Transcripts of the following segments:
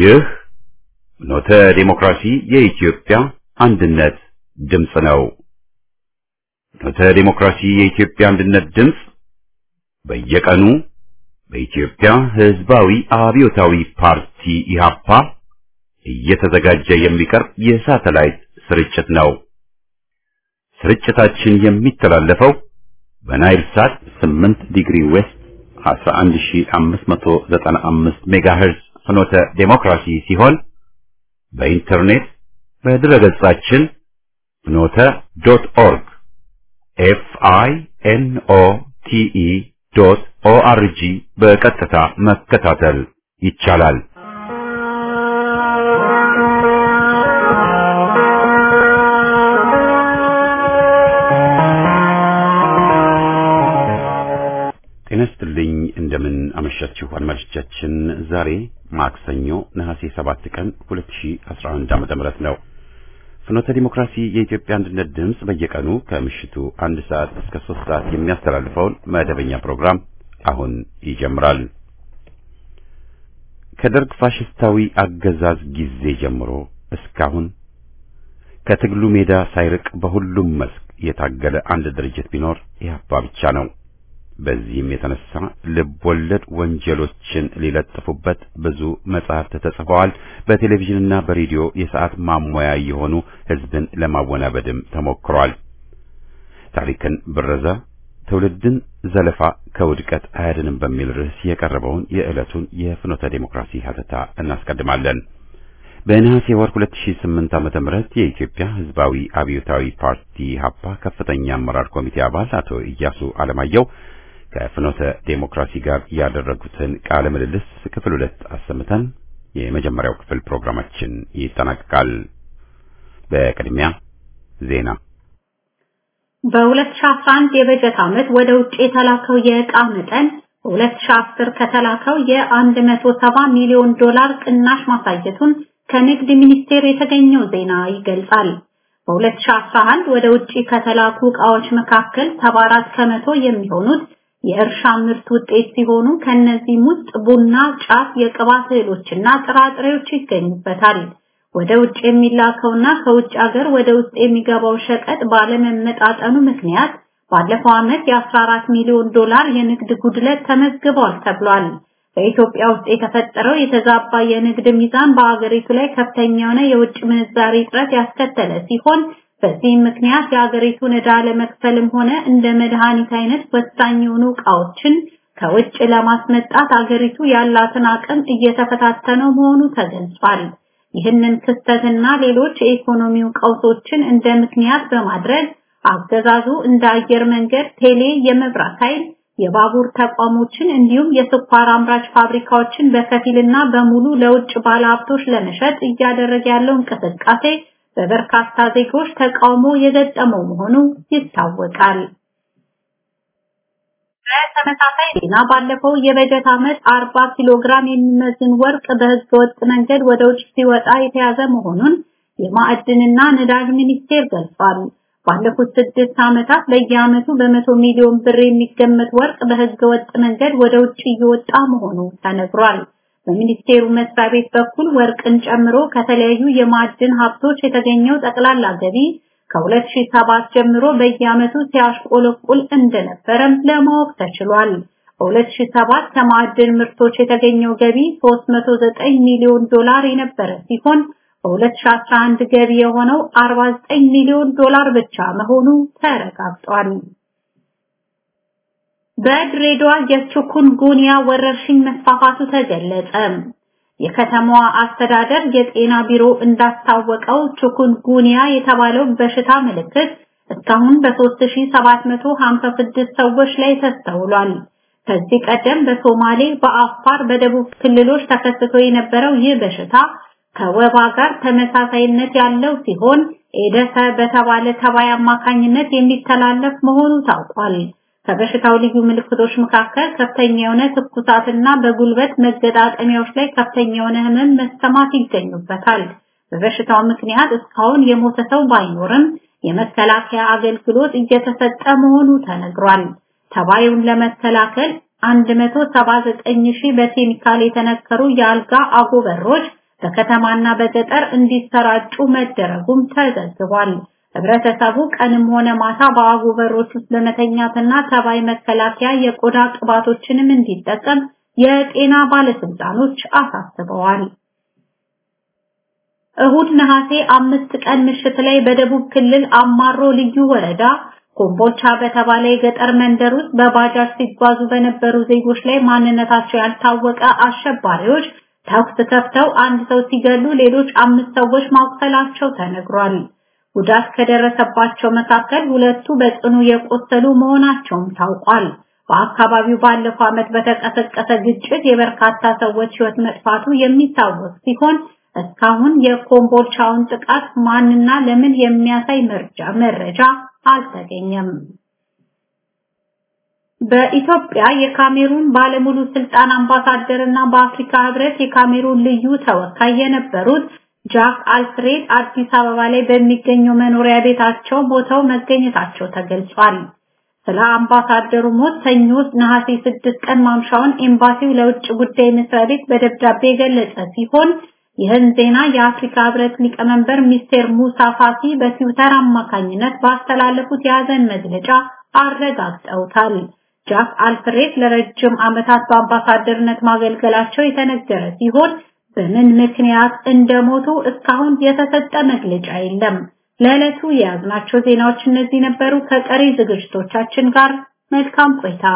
ይህ ኖተ ዴሞክራሲ የኢትዮጵያ አንድነት ድምፅ ነው። ኖተ ዴሞክራሲ የኢትዮጵያ አንድነት ድምፅ በየቀኑ በኢትዮጵያ ሕዝባዊ አብዮታዊ ፓርቲ ኢህአፓ እየተዘጋጀ የሚቀርብ የሳተላይት ስርጭት ነው። ስርጭታችን የሚተላለፈው በናይል ሳት 8 ዲግሪ ዌስት 11595 ሜጋሄርዝ ፍኖተ ዴሞክራሲ ሲሆን በኢንተርኔት በድረገጻችን ፍኖተ ዶት ኦርግ ኤፍ አይ ኤን ኦ ቲ ኢ ዶት ኦ አር ጂ በቀጥታ መከታተል ይቻላል። ጤና ይስጥልኝ። እንደምን አመሻችሁ አድማጮቻችን። ዛሬ ማክሰኞ ነሐሴ 7 ቀን 2011 ዓመተ ምህረት ነው። ፍኖተ ዲሞክራሲ የኢትዮጵያ አንድነት ድምፅ በየቀኑ ከምሽቱ አንድ ሰዓት እስከ 3 ሰዓት የሚያስተላልፈውን መደበኛ ፕሮግራም አሁን ይጀምራል። ከደርግ ፋሽስታዊ አገዛዝ ጊዜ ጀምሮ እስካሁን ከትግሉ ሜዳ ሳይርቅ በሁሉም መስክ የታገለ አንድ ድርጅት ቢኖር ኢህአፓ ብቻ ነው። በዚህም የተነሳ ልብ ወለድ ወንጀሎችን ሊለጥፉበት ብዙ መጻሕፍት ተጽፈዋል። በቴሌቪዥንና በሬዲዮ የሰዓት ማሞያ የሆኑ ሕዝብን ለማወናበድም ተሞክሯል። ታሪክን ብረዛ፣ ትውልድን ዘለፋ ከውድቀት አያድንም በሚል ርዕስ የቀረበውን የዕለቱን የፍኖተ ዴሞክራሲ ሀተታ እናስቀድማለን። በነሐሴ ወር 2008 ዓመተ ምህረት የኢትዮጵያ ሕዝባዊ አብዮታዊ ፓርቲ ሀፓ ከፍተኛ አመራር ኮሚቴ አባል አቶ ኢያሱ አለማየሁ ከፍኖተ ዴሞክራሲ ጋር ያደረጉትን ቃለ ምልልስ ክፍል ሁለት አሰምተን የመጀመሪያው ክፍል ፕሮግራማችን ይጠናቀቃል። በቅድሚያ ዜና። በ2011 የበጀት ዓመት ወደ ውጭ የተላከው የዕቃ መጠን በ2010 ከተላከው የ170 ሚሊዮን ዶላር ቅናሽ ማሳየቱን ከንግድ ሚኒስቴር የተገኘው ዜና ይገልጻል። በ2011 ወደ ውጭ ከተላኩ ዕቃዎች መካከል 74 ከመቶ የሚሆኑት የእርሻ ምርት ውጤት ሲሆኑ ከነዚህም ውስጥ ቡና፣ ጫት፣ የቅባት እህሎችና ጥራጥሬዎች ይገኙበታል። ወደ ውጭ የሚላከውና ከውጭ ሀገር ወደ ውስጥ የሚገባው ሸቀጥ ባለመመጣጠኑ ምክንያት ባለፈው ዓመት የ14 ሚሊዮን ዶላር የንግድ ጉድለት ተመዝግቧል ተብሏል። በኢትዮጵያ ውስጥ የተፈጠረው የተዛባ የንግድ ሚዛን በአገሪቱ ላይ ከፍተኛ የሆነ የውጭ ምንዛሪ እጥረት ያስከተለ ሲሆን በዚህም ምክንያት የሀገሪቱን ዕዳ ለመክፈልም ሆነ እንደ መድኃኒት አይነት ወሳኝ የሆኑ ዕቃዎችን ከውጭ ለማስመጣት አገሪቱ ያላትን አቅም እየተፈታተነው መሆኑ ተገልጿል። ይህንን ክስተትና ሌሎች የኢኮኖሚው ቀውሶችን እንደ ምክንያት በማድረግ አገዛዙ እንደ አየር መንገድ፣ ቴሌ፣ የመብራት ኃይል፣ የባቡር ተቋሞችን እንዲሁም የስኳር አምራች ፋብሪካዎችን በከፊልና በሙሉ ለውጭ ባለሀብቶች ለመሸጥ እያደረገ ያለው እንቅስቃሴ በበርካታ ዜጎች ተቃውሞ የገጠመው መሆኑ ይታወቃል። በተመሳሳይ ዜና ባለፈው የበጀት ዓመት 40 ኪሎ ግራም የሚመዝን ወርቅ በሕገ ወጥ መንገድ ወደ ውጭ ሲወጣ የተያዘ መሆኑን የማዕድንና ነዳጅ ሚኒስቴር ገልጿል። ባለፉት ስድስት ዓመታት በየዓመቱ በመቶ ሚሊዮን ብር የሚገመት ወርቅ በሕገ ወጥ መንገድ ወደ ውጭ እየወጣ መሆኑ ተነግሯል። በሚኒስቴሩ መስሪያ ቤት በኩል ወርቅን ጨምሮ ከተለያዩ የማዕድን ሀብቶች የተገኘው ጠቅላላ ገቢ ከ2007 ጀምሮ በየዓመቱ ሲያሽቆለቁል እንደነበረም ለማወቅ ተችሏል። በ2007 ከማዕድን ምርቶች የተገኘው ገቢ 309 ሚሊዮን ዶላር የነበረ ሲሆን በ2011 ገቢ የሆነው 49 ሚሊዮን ዶላር ብቻ መሆኑ ተረጋግጧል። በድሬዳዋ የቺኩንጉንያ ወረርሽኝ መስፋፋቱ ተገለጸ። የከተማዋ አስተዳደር የጤና ቢሮ እንዳስታወቀው ቺኩንጉንያ የተባለው በሽታ ምልክት እስካሁን በ3756 ሰዎች ላይ ተስተውሏል። ከዚህ ቀደም በሶማሌ፣ በአፋር፣ በደቡብ ክልሎች ተከስቶ የነበረው ይህ በሽታ ከወባ ጋር ተመሳሳይነት ያለው ሲሆን ኤደሰ በተባለ ተባይ አማካኝነት የሚተላለፍ መሆኑ ታውቋል። ከበሽታው ልዩ ምልክቶች መካከል ከፍተኛ የሆነ ትኩሳትና በጉልበት መገጣጠሚያዎች ላይ ከፍተኛ የሆነ ህመም መሰማት ይገኙበታል። በበሽታው ምክንያት እስካሁን የሞተ ሰው ባይኖርም የመከላከያ አገልግሎት እየተሰጠ መሆኑ ተነግሯል። ተባዩን ለመከላከል 179 ሺህ በኬሚካል የተነከሩ የአልጋ አጎበሮች በከተማና በገጠር እንዲሰራጩ መደረጉም ተዘግቧል። ህብረተሰቡ ቀንም ሆነ ማታ በአጎበሮች ውስጥ ለመተኛትና ተባይ መከላከያ የቆዳ ቅባቶችንም እንዲጠቀም የጤና ባለስልጣኖች አሳስበዋል። እሁድ ነሐሴ አምስት ቀን ምሽት ላይ በደቡብ ክልል አማሮ ልዩ ወረዳ ኮምቦልቻ በተባለ የገጠር መንደር ውስጥ በባጃጅ ሲጓዙ በነበሩ ዜጎች ላይ ማንነታቸው ያልታወቀ አሸባሪዎች ተኩስ ከፍተው አንድ ሰው ሲገሉ ሌሎች አምስት ሰዎች ማቁሰላቸው ተነግሯል። ጉዳት ከደረሰባቸው መካከል ሁለቱ በጽኑ የቆሰሉ መሆናቸውም ታውቋል። በአካባቢው ባለፈው ዓመት በተቀሰቀሰ ግጭት የበርካታ ሰዎች ሕይወት መጥፋቱ የሚታወቅ ሲሆን እስካሁን የኮምቦልቻውን ጥቃት ማንና ለምን የሚያሳይ መረጃ መረጃ አልተገኘም። በኢትዮጵያ የካሜሩን ባለሙሉ ስልጣን አምባሳደር እና በአፍሪካ ህብረት የካሜሩን ልዩ ተወካይ የነበሩት ጃክ አልፍሬድ አዲስ አበባ ላይ በሚገኘው መኖሪያ ቤታቸው ቦታው መገኘታቸው ተገልጿል። ስለ አምባሳደሩ ሞት ሰኞ ነሐሴ 6 ቀን ማምሻውን ኤምባሲው ለውጭ ጉዳይ መስሪያ ቤት በደብዳቤ የገለጸ ሲሆን ይህን ዜና የአፍሪካ ህብረት ሊቀመንበር ሚስተር ሙሳ ፋሲ በትዊተር አማካኝነት ባስተላለፉት የሐዘን መግለጫ አረጋግጠውታል። ጃክ አልፍሬድ ለረጅም ዓመታት በአምባሳደርነት ማገልገላቸው የተነገረ ሲሆን በምን ምክንያት እንደሞቱ እስካሁን የተሰጠ መግለጫ የለም። ለዕለቱ የያዝናቸው ዜናዎች እነዚህ ነበሩ። ከቀሪ ዝግጅቶቻችን ጋር መልካም ቆይታ።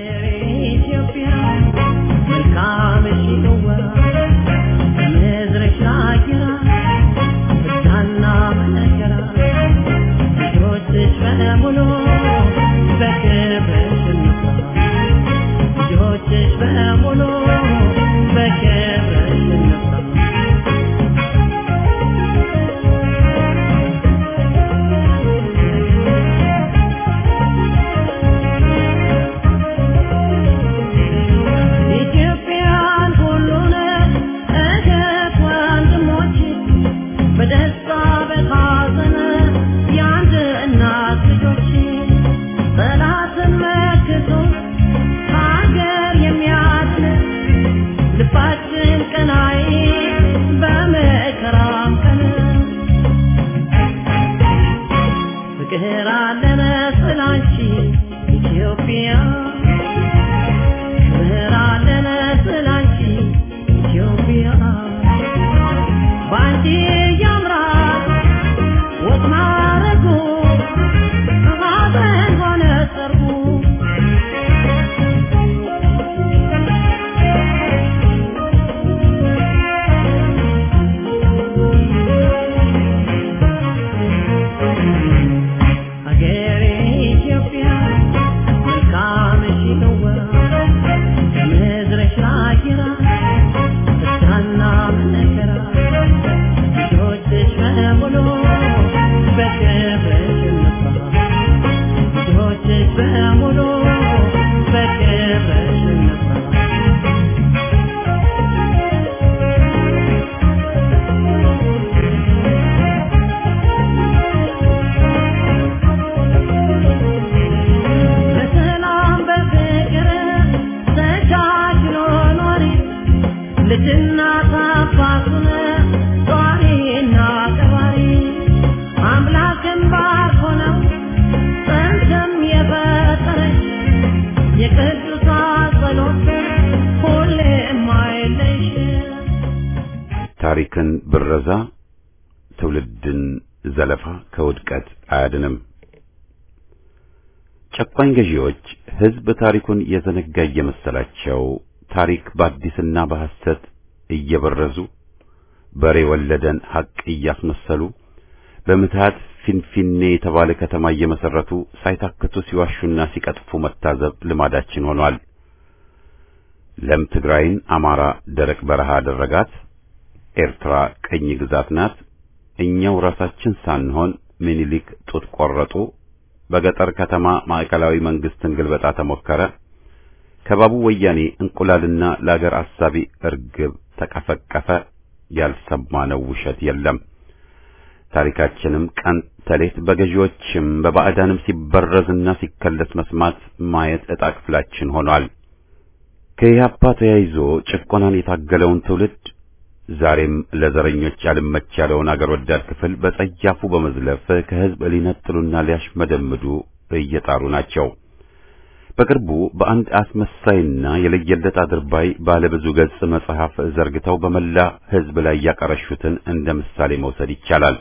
ታሪክን ብረዛ ትውልድን ዘለፋ ከውድቀት አያድንም። ጨቋኝ ገዢዎች ሕዝብ ታሪኩን የዘነጋ እየመሰላቸው ታሪክ በአዲስና በሐሰት እየበረዙ በሬ ወለደን ሐቅ እያስመሰሉ በምትሃት ፊንፊኔ የተባለ ከተማ እየመሰረቱ ሳይታክቱ ሲዋሹና ሲቀጥፉ መታዘብ ልማዳችን ሆኗል። ለም ትግራይን አማራ ደረቅ በረሃ አደረጋት። ኤርትራ ቅኝ ግዛት ናት። እኛው ራሳችን ሳንሆን ምኒልክ ጡት ቆረጡ። በገጠር ከተማ ማዕከላዊ መንግስትን ግልበጣ ተሞከረ። ከባቡ ወያኔ እንቁላልና ለአገር አሳቢ እርግብ ተቀፈቀፈ። ያልሰማነው ውሸት የለም። ታሪካችንም ቀን ተሌት በገዢዎችም በባዕዳንም ሲበረዝና ሲከለስ መስማት ማየት ዕጣ ክፍላችን ሆኗል። ከኢህአፓ ተያይዞ ጭቆናን የታገለውን ትውልድ ዛሬም ለዘረኞች አልመች ያለውን አገር ወዳድ ክፍል በጸያፉ በመዝለፍ ከህዝብ ሊነጥሉና ሊያሽመደምዱ እየጣሩ ናቸው። በቅርቡ በአንድ አስመሳይና የለየለት አድርባይ ባለብዙ ገጽ መጽሐፍ ዘርግተው በመላ ህዝብ ላይ ያቀረሹትን እንደ ምሳሌ መውሰድ ይቻላል።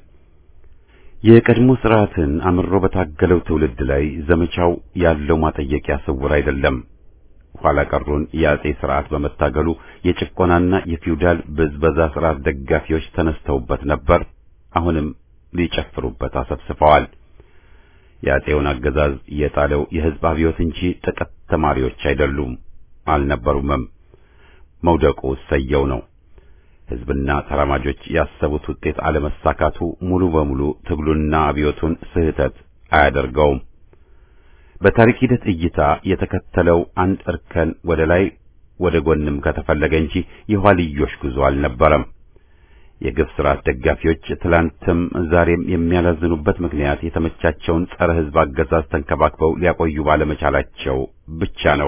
የቀድሞ ስርዓትን አምሮ በታገለው ትውልድ ላይ ዘመቻው ያለው ማጠየቂያ ስውር አይደለም። ኋላ ቀሩን የአጼ ስርዓት በመታገሉ የጭቆናና የፊውዳል ብዝበዛ ስርዓት ደጋፊዎች ተነስተውበት ነበር። አሁንም ሊጨፍሩበት አሰብስፈዋል። የአጼውን አገዛዝ የጣለው የህዝብ አብዮት እንጂ ጥቂት ተማሪዎች አይደሉም፣ አልነበሩምም። መውደቁ ሰየው ነው። ህዝብና ተራማጆች ያሰቡት ውጤት አለመሳካቱ ሙሉ በሙሉ ትግሉና አብዮቱን ስህተት አያደርገውም። በታሪክ ሂደት እይታ የተከተለው አንድ እርከን ወደ ላይ ወደ ጎንም ከተፈለገ እንጂ የኋልዮሽ ጉዞ አልነበረም። የግፍ ስርዓት ደጋፊዎች ትላንትም ዛሬም የሚያላዝኑበት ምክንያት የተመቻቸውን ጸረ ህዝብ አገዛዝ ተንከባክበው ሊያቆዩ ባለመቻላቸው ብቻ ነው።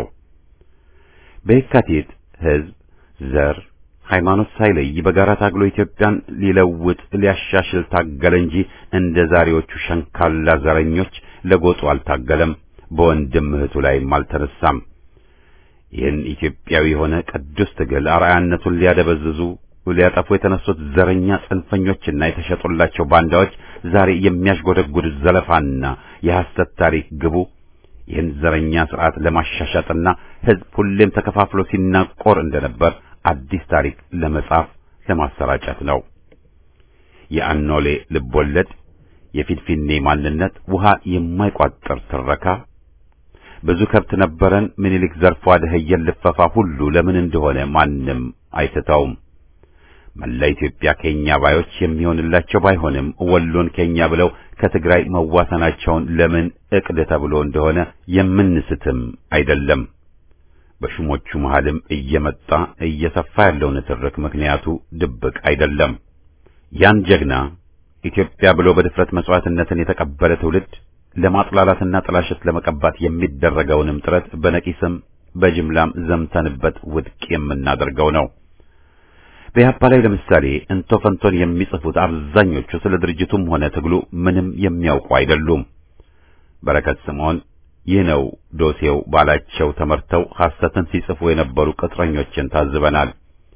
በየካቲት ህዝብ፣ ዘር፣ ሃይማኖት ሳይለይ በጋራ ታግሎ ኢትዮጵያን ሊለውጥ ሊያሻሽል ታገለ እንጂ እንደ ዛሬዎቹ ሸንካላ ዘረኞች ለጎጡ አልታገለም። በወንድም እህቱ ላይም አልተነሳም። ይህን ኢትዮጵያዊ የሆነ ቅዱስ ትግል አርአያነቱን ሊያደበዝዙ ሊያጠፉ የተነሱት ዘረኛ ጽንፈኞችና የተሸጡላቸው ባንዳዎች ዛሬ የሚያሽጎደጉድ ዘለፋና የሐሰት ታሪክ ግቡ ይህን ዘረኛ ስርዓት ለማሻሻጥና ህዝብ ሁሌም ተከፋፍሎ ሲናቆር እንደነበር አዲስ ታሪክ ለመጻፍ ለማሰራጨት ነው። የአኖሌ ልቦለድ፣ የፊንፊኔ ማንነት፣ ውሃ የማይቋጥር ትረካ፣ ብዙ ከብት ነበረን ምኒልክ ዘርፎ አደኸየን ልፈፋ ሁሉ ለምን እንደሆነ ማንም አይስተውም። መላ ኢትዮጵያ ከኛ ባዮች የሚሆንላቸው ባይሆንም ወሎን ከኛ ብለው ከትግራይ መዋሰናቸውን ለምን እቅድ ተብሎ እንደሆነ የምንስትም አይደለም። በሹሞቹ መሃልም እየመጣ እየሰፋ ያለው ንትርክ ምክንያቱ ድብቅ አይደለም። ያን ጀግና ኢትዮጵያ ብሎ በድፍረት መስዋዕትነትን የተቀበለ ትውልድ ለማጥላላትና ጥላሸት ለመቀባት የሚደረገውንም ጥረት በነቂስም በጅምላም ዘምተንበት ውድቅ የምናደርገው ነው። በኢህአፓ ላይ ለምሳሌ እንቶ ፈንቶን የሚጽፉት አብዛኞቹ ስለ ድርጅቱም ሆነ ትግሉ ምንም የሚያውቁ አይደሉም። በረከት ስምዖን ይህ ነው ዶሴው ባላቸው ተመርተው ሐሰትን ሲጽፉ የነበሩ ቅጥረኞችን ታዝበናል።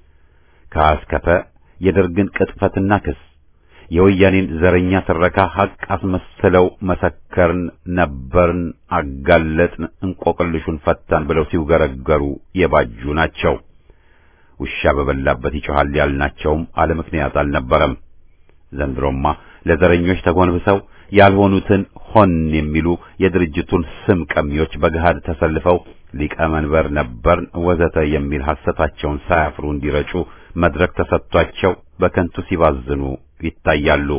ከአስከፈ የደርግን ቅጥፈትና ክስ የወያኔን ዘረኛ ትረካ ሐቅ አስመስለው መሰከርን፣ ነበርን፣ አጋለጥን፣ እንቆቅልሹን ፈታን ብለው ሲውገረገሩ የባጁ ናቸው። ውሻ በበላበት ይጮሃል ያልናቸውም አለ ምክንያት አልነበረም። ዘንድሮማ ለዘረኞች ተጎንብሰው ያልሆኑትን ሆን የሚሉ የድርጅቱን ስም ቀሚዎች በገሃድ ተሰልፈው ሊቀመንበር ነበርን ወዘተ የሚል ሐሰታቸውን ሳያፍሩ እንዲረጩ መድረክ ተሰጥቷቸው በከንቱ ሲባዝኑ ይታያሉ።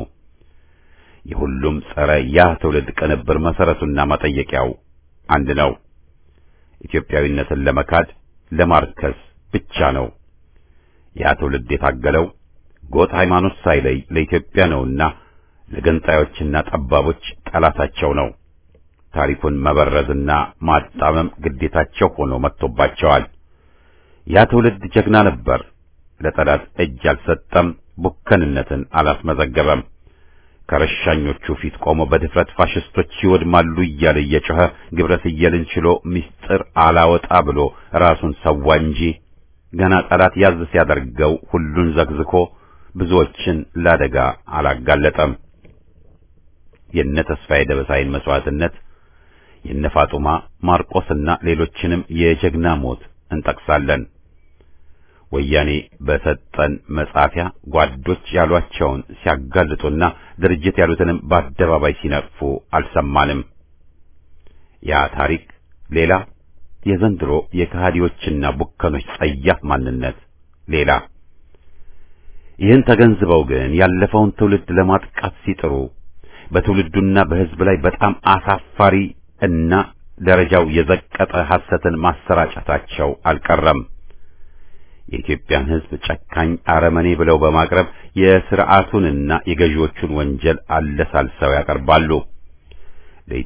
የሁሉም ጸረ ያ ትውልድ ቅንብር መሰረቱና መጠየቂያው አንድ ነው። ኢትዮጵያዊነትን ለመካድ ለማርከስ ብቻ ነው። ያ ትውልድ የታገለው ጎጥ ሃይማኖት ሳይለይ ለኢትዮጵያ ነውና ለገንጣዮችና ጠባቦች ጠላታቸው ነው። ታሪኩን መበረዝና ማጣመም ግዴታቸው ሆኖ መጥቶባቸዋል። ያ ትውልድ ጀግና ነበር። ለጠላት እጅ አልሰጠም፣ ቡከንነትን አላስመዘገበም። ከረሻኞቹ ፊት ቆሞ በድፍረት ፋሽስቶች ይወድማሉ እያለ እየጮኸ ግብረ ስየልን ችሎ ምስጢር አላወጣ ብሎ ራሱን ሰዋ እንጂ ገና ጠላት ያዝ ሲያደርገው ሁሉን ዘግዝኮ ብዙዎችን ለአደጋ አላጋለጠም። የነ ተስፋዬ ደበሳይን መስዋዕትነት የነ ፋጡማ ማርቆስና ሌሎችንም የጀግና ሞት እንጠቅሳለን። ወያኔ በሰጠን መጻፊያ ጓዶች ያሏቸውን ሲያጋልጡና ድርጅት ያሉትንም በአደባባይ ሲነቅፉ አልሰማንም። ያ ታሪክ ሌላ፣ የዘንድሮ የከሃዲዎችና ቡከኖች ጸያፍ ማንነት ሌላ። ይህን ተገንዝበው ግን ያለፈውን ትውልድ ለማጥቃት ሲጥሩ በትውልዱና በሕዝብ ላይ በጣም አሳፋሪ እና ደረጃው የዘቀጠ ሐሰትን ማሰራጨታቸው አልቀረም። የኢትዮጵያን ሕዝብ ጨካኝ አረመኔ ብለው በማቅረብ የሥርዓቱንና የገዢዎቹን ወንጀል አለሳልሰው ያቀርባሉ።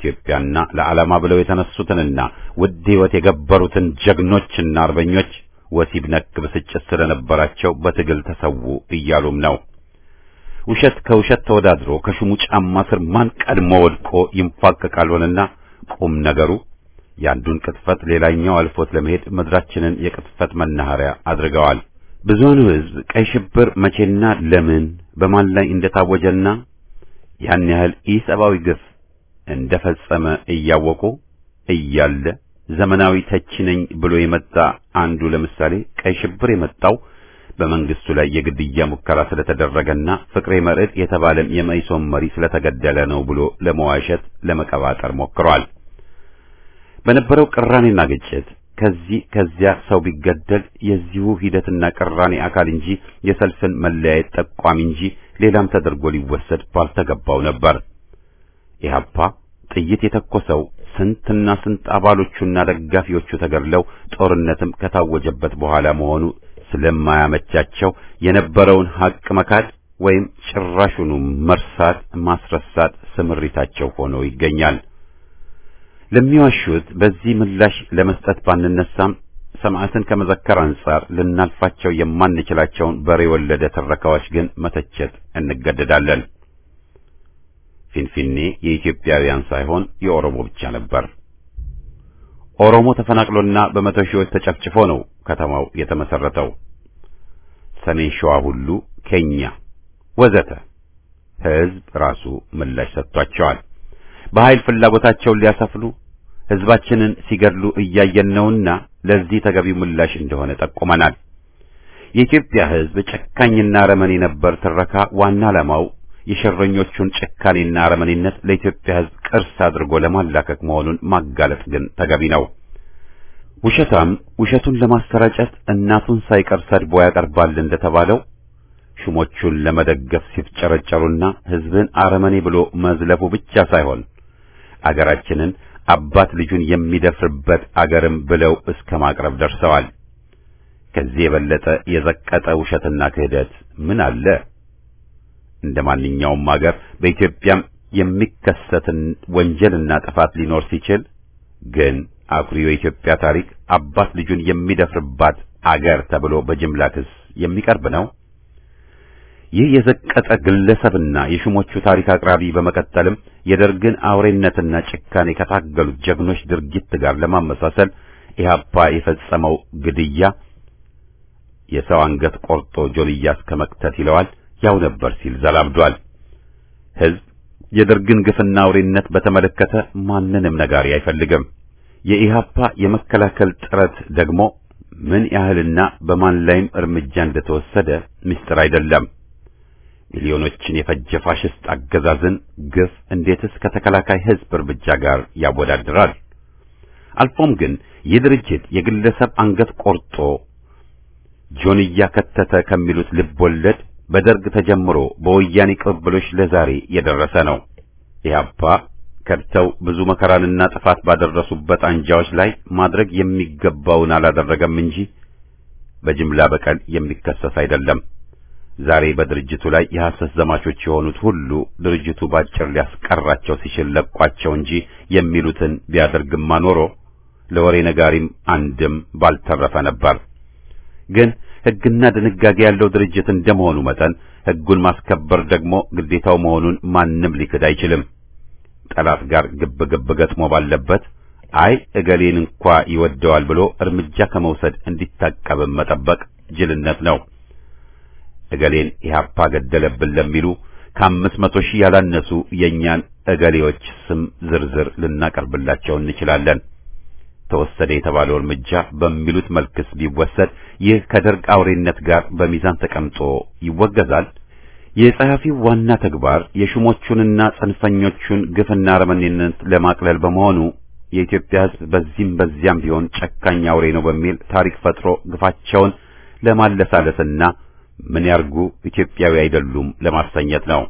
ለኢትዮጵያና ለዓላማ ብለው የተነሱትንና ውድ ሕይወት የገበሩትን ጀግኖችና አርበኞች ወሲብ ነክ ብስጭት ስለነበራቸው በትግል ተሰዉ እያሉም ነው። ውሸት ከውሸት ተወዳድሮ ከሹሙ ጫማ ስር ማን ቀድሞ ወድቆ ይንፋቀቃል ሆነና ቁም ነገሩ ያንዱን ቅጥፈት ሌላኛው አልፎት ለመሄድ ምድራችንን የቅጥፈት መናኸሪያ አድርገዋል። ብዙውን ሕዝብ ቀይ ሽብር መቼና ለምን በማን ላይ እንደታወጀና ያን ያህል ኢሰብአዊ ግፍ እንደፈጸመ እያወቁ እያለ ዘመናዊ ተቺ ነኝ ብሎ የመጣ አንዱ ለምሳሌ ቀይ ሽብር የመጣው በመንግስቱ ላይ የግድያ ሙከራ ስለተደረገና ፍቅሬ መርዕድ የተባለም የመኢሶን መሪ ስለተገደለ ነው ብሎ ለመዋሸት ለመቀባጠር ሞክሯል። በነበረው ቅራኔና ግጭት ከዚህ ከዚያ ሰው ቢገደል የዚሁ ሂደትና ቅራኔ አካል እንጂ የሰልፍን መለያየት ጠቋሚ እንጂ ሌላም ተደርጎ ሊወሰድ ባልተገባው ነበር። ኢህአፓ ጥይት የተኮሰው ስንትና ስንት አባሎቹና ደጋፊዎቹ ተገድለው ጦርነትም ከታወጀበት በኋላ መሆኑ ስለማያመቻቸው የነበረውን ሐቅ መካድ ወይም ጭራሹኑ መርሳት ማስረሳት ስምሪታቸው ሆኖ ይገኛል። ለሚዋሹት በዚህ ምላሽ ለመስጠት ባንነሳም ሰማዕትን ከመዘከር አንጻር ልናልፋቸው የማንችላቸውን በሬ ወለደ ትረካዎች ግን መተቸት እንገደዳለን። ፊንፊኔ የኢትዮጵያውያን ሳይሆን የኦሮሞ ብቻ ነበር። ኦሮሞ ተፈናቅሎና በመቶ ሺዎች ተጨፍጭፎ ነው ከተማው የተመሰረተው። ሰሜን ሸዋ ሁሉ ኬኛ ወዘተ ሕዝብ ራሱ ምላሽ ሰጥቷቸዋል። በኃይል ፍላጎታቸውን ሊያሰፍኑ ሕዝባችንን ሲገድሉ እያየን ነውና ለዚህ ተገቢው ምላሽ እንደሆነ ጠቁመናል። የኢትዮጵያ ሕዝብ ጨካኝና አረመኔ ነበር ትረካ ዋና ዓላማው የሸረኞቹን ጭካኔና አረመኔነት ለኢትዮጵያ ሕዝብ ቅርስ አድርጎ ለማላከክ መሆኑን ማጋለጥ ግን ተገቢ ነው። ውሸታም ውሸቱን ለማሰራጨት እናቱን ሳይቀር ሰድቦ ያቀርባል እንደተባለው ሹሞቹን ለመደገፍ ሲፍጨረጨሩና ሕዝብን አረመኔ ብሎ መዝለፉ ብቻ ሳይሆን አገራችንን አባት ልጁን የሚደፍርበት አገርም ብለው እስከ ማቅረብ ደርሰዋል። ከዚህ የበለጠ የዘቀጠ ውሸትና ክህደት ምን አለ? እንደ ማንኛውም አገር በኢትዮጵያም የሚከሰትን ወንጀልና ጥፋት ሊኖር ሲችል ግን አኩሪው የኢትዮጵያ ታሪክ አባት ልጁን የሚደፍርባት አገር ተብሎ በጅምላ ክስ የሚቀርብ ነው። ይህ የዘቀጠ ግለሰብና የሹሞቹ ታሪክ አቅራቢ በመቀጠልም የደርግን አውሬነትና ጭካኔ ከታገሉት ጀግኖች ድርጊት ጋር ለማመሳሰል ኢህአፓ የፈጸመው ግድያ የሰው አንገት ቆርጦ ጆልያ እስከ መክተት ይለዋል ያው ነበር ሲል ዘላብዷል። ሕዝብ የደርግን ግፍና አውሬነት በተመለከተ ማንንም ነጋሪ አይፈልግም። የኢህአፓ የመከላከል ጥረት ደግሞ ምን ያህልና በማን ላይም እርምጃ እንደተወሰደ ምስጢር አይደለም። ሚሊዮኖችን የፈጀ ፋሽስት አገዛዝን ግፍ እንዴትስ ከተከላካይ ሕዝብ እርምጃ ጋር ያወዳድራል? አልፎም ግን ይህ ድርጅት የግለሰብ አንገት ቆርጦ ጆንያ ከተተ ከሚሉት ልብ ወለድ በደርግ ተጀምሮ በወያኔ ቅብብሎች ለዛሬ የደረሰ ነው። ኢህአፓ ከድተው ብዙ መከራንና ጥፋት ባደረሱበት አንጃዎች ላይ ማድረግ የሚገባውን አላደረገም እንጂ በጅምላ በቀል የሚከሰስ አይደለም። ዛሬ በድርጅቱ ላይ የሐሰት ዘማቾች የሆኑት ሁሉ ድርጅቱ ባጭር ሊያስቀራቸው ሲችል ለቋቸው እንጂ የሚሉትን ቢያደርግማ ኖሮ ለወሬ ነጋሪም አንድም ባልተረፈ ነበር። ግን ሕግና ድንጋጌ ያለው ድርጅት እንደመሆኑ መጠን ሕጉን ማስከበር ደግሞ ግዴታው መሆኑን ማንም ሊክድ አይችልም። ጠላት ጋር ግብ ግብ ገጥሞ ባለበት አይ እገሌን እንኳ ይወደዋል ብሎ እርምጃ ከመውሰድ እንዲታቀብም መጠበቅ ጅልነት ነው። እገሌን ኢህአፓ ገደለብን ለሚሉ ከአምስት መቶ ሺህ ያላነሱ የእኛን እገሌዎች ስም ዝርዝር ልናቀርብላቸው እንችላለን። ተወሰደ የተባለው እርምጃ በሚሉት መልክስ ቢወሰድ ይህ ከደርግ አውሬነት ጋር በሚዛን ተቀምጦ ይወገዛል። የጸሐፊው ዋና ተግባር የሹሞቹንና ጽንፈኞቹን ግፍና አረመኔነት ለማቅለል በመሆኑ የኢትዮጵያ ሕዝብ በዚህም በዚያም ቢሆን ጨካኝ አውሬ ነው በሚል ታሪክ ፈጥሮ ግፋቸውን ለማለሳለስና ምን ያርጉ ኢትዮጵያዊ አይደሉም ለማሰኘት ነው።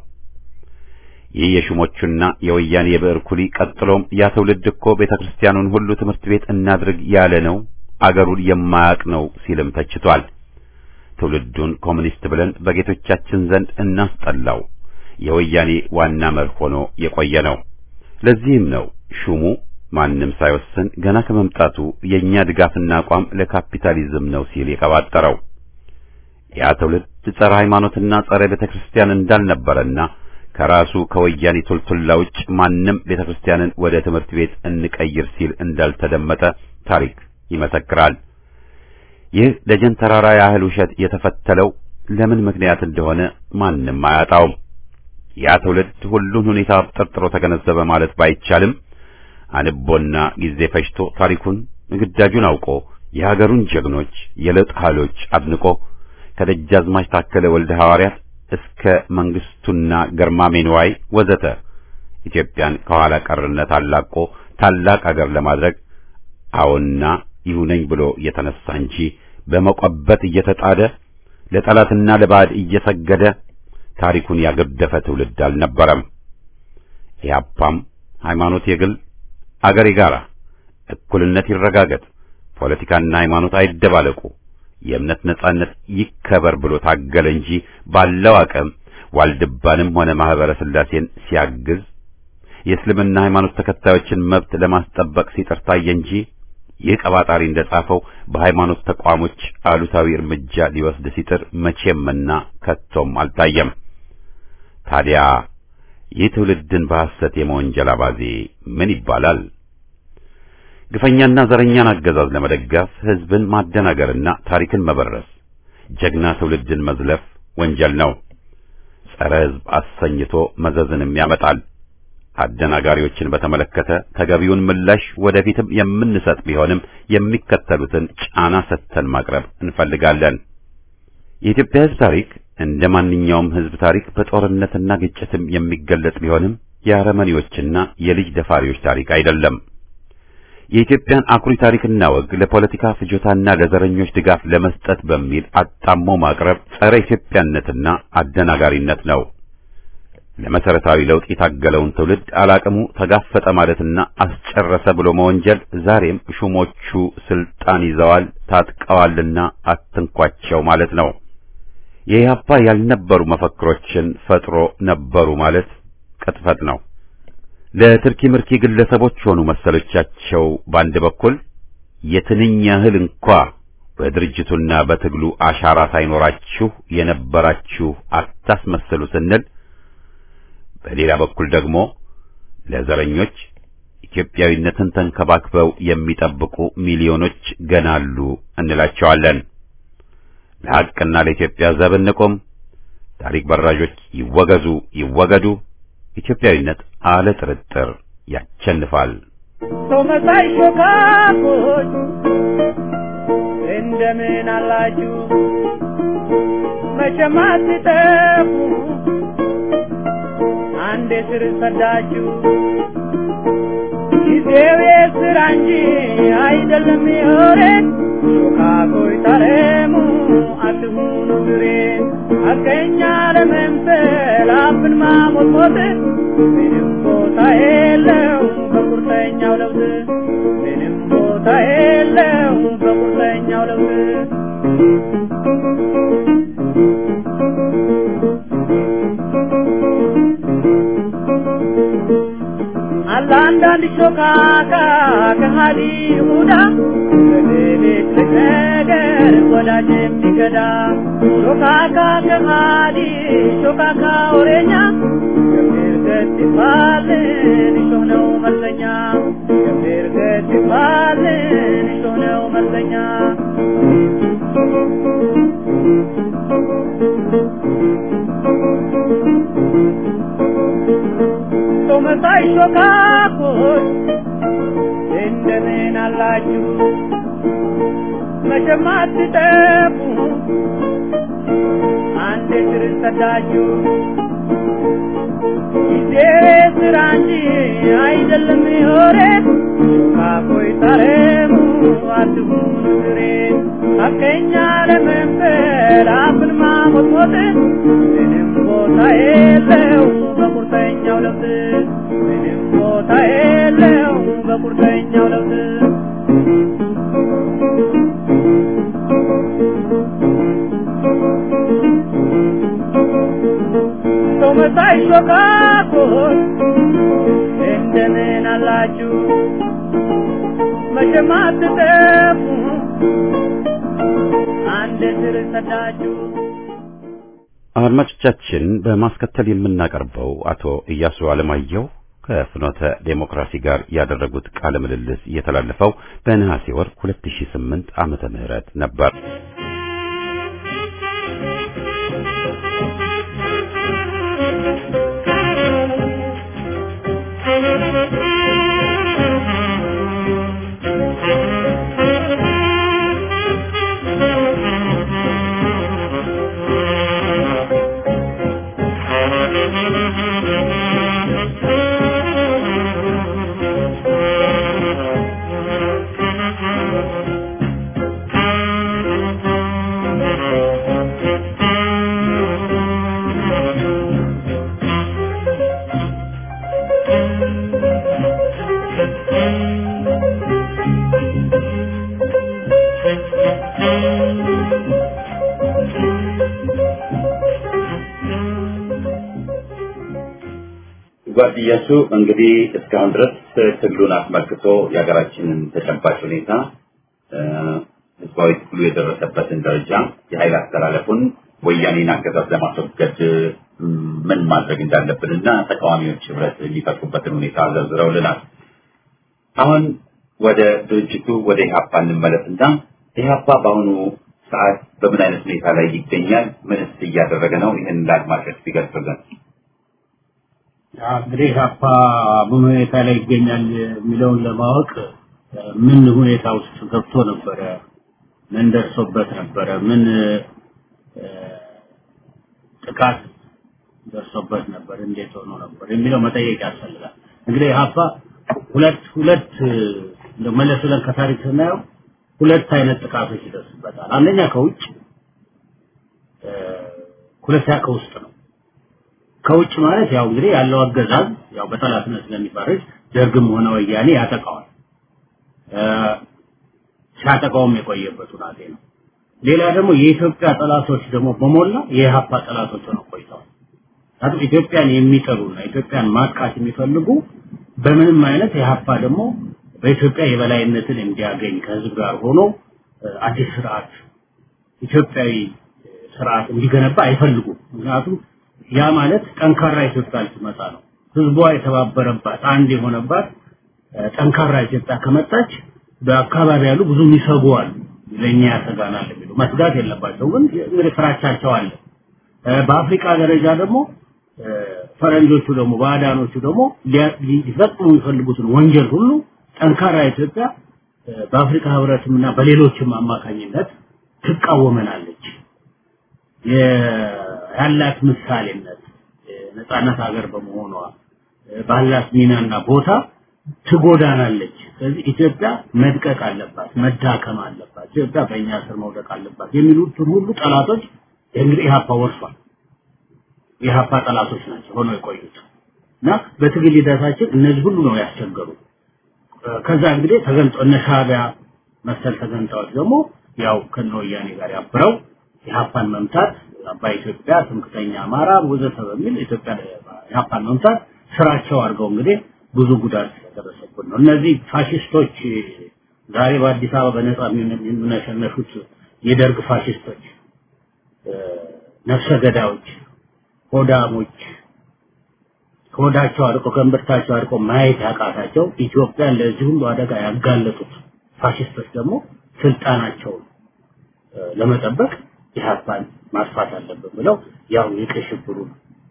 ይህ የሹሞቹና የወያኔ የብዕር ኩሊ ቀጥሎም ያ ትውልድ እኮ ቤተ ክርስቲያኑን ሁሉ ትምህርት ቤት እናድርግ ያለ ነው፣ አገሩን የማያውቅ ነው ሲልም ተችቷል። ትውልዱን ኮሙኒስት ብለን በጌቶቻችን ዘንድ እናስጠላው የወያኔ ዋና መርህ ሆኖ የቆየ ነው። ለዚህም ነው ሹሙ ማንም ሳይወስን ገና ከመምጣቱ የእኛ ድጋፍና አቋም ለካፒታሊዝም ነው ሲል የቀባጠረው ያ ትውልድ ጸረ ሃይማኖትና ጸረ ቤተ ክርስቲያን እንዳልነበረና ከራሱ ከወያኔ ቱልቱላ ውጭ ማንም ቤተ ክርስቲያንን ወደ ትምህርት ቤት እንቀይር ሲል እንዳልተደመጠ ታሪክ ይመሰክራል። ይህ ደጀን ተራራ ያህል ውሸት የተፈተለው ለምን ምክንያት እንደሆነ ማንም አያጣውም። ያ ትውልድ ሁሉን ሁኔታ ጠርጥሮ ተገነዘበ ማለት ባይቻልም አንቦና ጊዜ ፈጅቶ ታሪኩን ግዳጁን አውቆ የሀገሩን ጀግኖች የለውጥ ኃይሎች አድንቆ ከደጃዝማች ታከለ ወልደ ሐዋርያት እስከ መንግስቱና ገርማሜ ንዋይ ወዘተ ኢትዮጵያን ከኋላ ቀርነት አላቆ ታላቅ አገር ለማድረግ አዎና ይሁነኝ ብሎ የተነሳ እንጂ በመቆበት እየተጣደ ለጠላትና ለባዕድ እየሰገደ ታሪኩን ያገደፈ ትውልድ አልነበረም። ኢህአፓም ሃይማኖት የግል አገር የጋራ፣ እኩልነት ይረጋገጥ፣ ፖለቲካና ሃይማኖት አይደባለቁ፣ የእምነት ነጻነት ይከበር ብሎ ታገለ እንጂ ባለው አቅም ዋልድባንም ሆነ ማህበረ ስላሴን ሲያግዝ የእስልምና ሃይማኖት ተከታዮችን መብት ለማስጠበቅ ሲጥር ታየ እንጂ ይህ ቀባጣሪ እንደጻፈው በሃይማኖት ተቋሞች አሉታዊ እርምጃ ሊወስድ ሲጥር መቼምና ከቶም አልታየም። ታዲያ ይህ ትውልድን በሐሰት የመወንጀል አባዜ ምን ይባላል? ግፈኛና ዘረኛን አገዛዝ ለመደገፍ ህዝብን ማደናገርና ታሪክን መበረስ፣ ጀግና ትውልድን መዝለፍ ወንጀል ነው። ጸረ ህዝብ አሰኝቶ መዘዝንም ያመጣል። አደናጋሪዎችን በተመለከተ ተገቢውን ምላሽ ወደፊትም የምንሰጥ ቢሆንም የሚከተሉትን ጫና ሰጥተን ማቅረብ እንፈልጋለን። የኢትዮጵያ ህዝብ ታሪክ እንደ ማንኛውም ህዝብ ታሪክ በጦርነትና ግጭትም የሚገለጽ ቢሆንም የአረመኔዎችና የልጅ ደፋሪዎች ታሪክ አይደለም። የኢትዮጵያን አኩሪ ታሪክና ወግ ለፖለቲካ ፍጆታና ለዘረኞች ድጋፍ ለመስጠት በሚል አጣሞ ማቅረብ ጸረ ኢትዮጵያነትና አደናጋሪነት ነው። ለመሰረታዊ ለውጥ የታገለውን ትውልድ አላቅሙ ተጋፈጠ ማለትና አስጨረሰ ብሎ መወንጀል ዛሬም ሹሞቹ ስልጣን ይዘዋል ታጥቀዋልና አትንኳቸው ማለት ነው። የኢህአፓ ያልነበሩ መፈክሮችን ፈጥሮ ነበሩ ማለት ቅጥፈት ነው። ለትርኪ ምርኪ ግለሰቦች ሆኑ መሰሎቻቸው በአንድ በኩል የትንኝ ያህል እንኳ በድርጅቱና በትግሉ አሻራ ሳይኖራችሁ የነበራችሁ አታስመስሉ ስንል በሌላ በኩል ደግሞ ለዘረኞች ኢትዮጵያዊነትን ተንከባክበው የሚጠብቁ ሚሊዮኖች ገና አሉ እንላቸዋለን። ለሐቅና ለኢትዮጵያ ዘብ እንቁም። ታሪክ በራዦች ይወገዙ ይወገዱ። ኢትዮጵያዊነት አለ ጥርጥር ያቸንፋል። ሰው መሳይ ሾካኮች እንደምን አላችሁ? መቼም አትጠፉ አንዴ ስር ሰዳችሁ። ጊዜው የስራ እንጂ አይደለም የወሬ ሾካኮች ታረሙ አትሁኑ ግሬ አገኛ ለመምሰል አፍን ማሞጥሞጥ ምንም ቦታ የለው በቁርጠኛው ለውጥ ምንም ቦታ የለው በቁርጠኛው ለውጥ አለ አንዳንድ ሾካካ ከሃዲ ይሁዳ በሌሊት ነገር ወዳጅ የሚገዳ ሾካካ ከሃዲ ሾካካ ወሬኛ ገምር ገት ይባልን እሾህ ነው መለኛ ገምር ገት ይባልን እሾህ ነው መለኛ ሰው መሳይ ሾካኮች እንደምን አላችሁ? መቼም አትጠፉ አንድ ስር ሰዳችሁ። ጊዜ ስራ እንጂ አይደለም የወሬ ሾካኮች ታረሙ አትሁኑ ግሬ ሐቀኛ ለመምሰል አፍን ማሞጥሞጥ ምንም ቦታ የለው በቁርጠኛው ለውጥ ምንም ቦታ የለው በቁርጠኛው ለውጥ ሰው መሳይ ሾካኮች እንደምን አላችሁ? መቼም አትጠፉ አንድ ስር ሰዳችሁ አድማጮቻችን በማስከተል የምናቀርበው አቶ ኢያሱ አለማየሁ ከፍኖተ ዴሞክራሲ ጋር ያደረጉት ቃለ ምልልስ የተላለፈው በነሐሴ ወር 2008 ዓመተ ምህረት ነበር። ጓድያሱ እንግዲህ እስካሁን ድረስ ትግሉን አስመልክቶ የሀገራችንን ተጨባጭ ሁኔታ ህዝባዊ ትግሉ የደረሰበትን ደረጃ የኃይል አስተላለፉን ወያኔን አገዛዝ ለማስወገድ ምን ማድረግ እንዳለብንና ተቃዋሚዎች ህብረት የሚፈጥሩበትን ሁኔታ ዘርዝረውልናል። አሁን ወደ ድርጅቱ ወደ ኢህአፓ እንመለስና ኢህአፓ በአሁኑ ሰዓት በምን አይነት ሁኔታ ላይ ይገኛል? ምንስ እያደረገ ነው? ይህን ለአድማጮች ቢገልጹልን። እንግዲህ ኢህአፓ ምን ሁኔታ ላይ ይገኛል የሚለውን ለማወቅ ምን ሁኔታ ውስጥ ገብቶ ነበረ፣ ምን ደርሶበት ነበረ፣ ምን ጥቃት ደርሶበት ነበር፣ እንዴት ሆኖ ነበር የሚለው መጠየቅ ያስፈልጋል። እንግዲህ ኢህአፓ ሁለት ሁለት እንደው መለስ ብለን ከታሪክ ስናየው ሁለት አይነት ጥቃቶች ይደርስበታል። አንደኛ ከውጭ፣ ሁለተኛ ከውስጥ ነው። ከውጭ ማለት ያው እንግዲህ ያለው አገዛዝ ያው በጠላትነት ስለሚፈርጅ ደርግም ሆነ ወያኔ ያጠቃዋል። ሲያጠቃውም የቆየበት ሁናቴ ነው። ሌላ ደግሞ የኢትዮጵያ ጠላቶች ደግሞ በሞላ የኢህአፓ ጠላቶች ሆነው ቆይተዋል። ምክንያቱም ኢትዮጵያን የሚጠሉና ኢትዮጵያን ማጥቃት የሚፈልጉ በምንም አይነት ኢህአፓ ደግሞ በኢትዮጵያ የበላይነትን እንዲያገኝ ከህዝብ ጋር ሆኖ አዲስ ስርዓት ኢትዮጵያዊ ስርዓት እንዲገነባ አይፈልጉም። ምክንያቱም ያ ማለት ጠንካራ ኢትዮጵያ ልትመጣ ነው። ህዝቧ የተባበረባት አንድ የሆነባት ጠንካራ ኢትዮጵያ ከመጣች በአካባቢ ያሉ ብዙ የሚሰጉ አሉ። ለእኛ ያሰጋናል የሚሉ መስጋት የለባቸው ግን እንግዲህ ፍራቻቸው አለ። በአፍሪካ ደረጃ ደግሞ ፈረንጆቹ ደግሞ ባዕዳኖቹ ደግሞ ሊፈጽሙ የሚፈልጉትን ወንጀል ሁሉ ጠንካራ ኢትዮጵያ በአፍሪካ ህብረትም እና በሌሎችም አማካኝነት ትቃወመናለች። ያላት ምሳሌነት ነፃነት ሀገር በመሆኗ ባላት ሚናና ቦታ ትጎዳናለች። ስለዚህ ኢትዮጵያ መድቀቅ አለባት፣ መዳከም አለባት፣ ኢትዮጵያ በእኛ ስር መውደቅ አለባት የሚሉትን ሁሉ ጠላቶች እንግዲህ ኢህአፓ ወርሷል። የኢህአፓ ጠላቶች ናቸው ሆነው የቆዩት እና በትግል ሂደታችን እነዚህ ሁሉ ነው ያስቸገሩ። ከዛ እንግዲህ ተገንጦ እነ ሻዕቢያ መሰል ተገንጣዮች ደግሞ ያው ከነ ወያኔ ጋር ያብረው ኢህአፓን መምታት አባይ ኢትዮጵያ ትምክተኛ አማራ ወዘተ በሚል ኢትዮጵያ ኢህአፓን መምታት ስራቸው አድርገው እንግዲህ ብዙ ጉዳት ያደረሰብን ነው። እነዚህ ፋሽስቶች ዛሬ በአዲስ አበባ በነጻ የሚነሸነሹት የደርግ ፋሽስቶች፣ ነፍሰ ገዳዮች፣ ሆዳሞች ከሆዳቸው አርቆ ከእምብርታቸው አርቆ ማየት ያቃታቸው ኢትዮጵያን ለዚህ ሁሉ አደጋ ያጋለጡት ፋሽስቶች ደግሞ ስልጣናቸውን ለመጠበቅ ኢህአፓን ማጥፋት አለብን ብለው ያው የቀይ ሽብሩን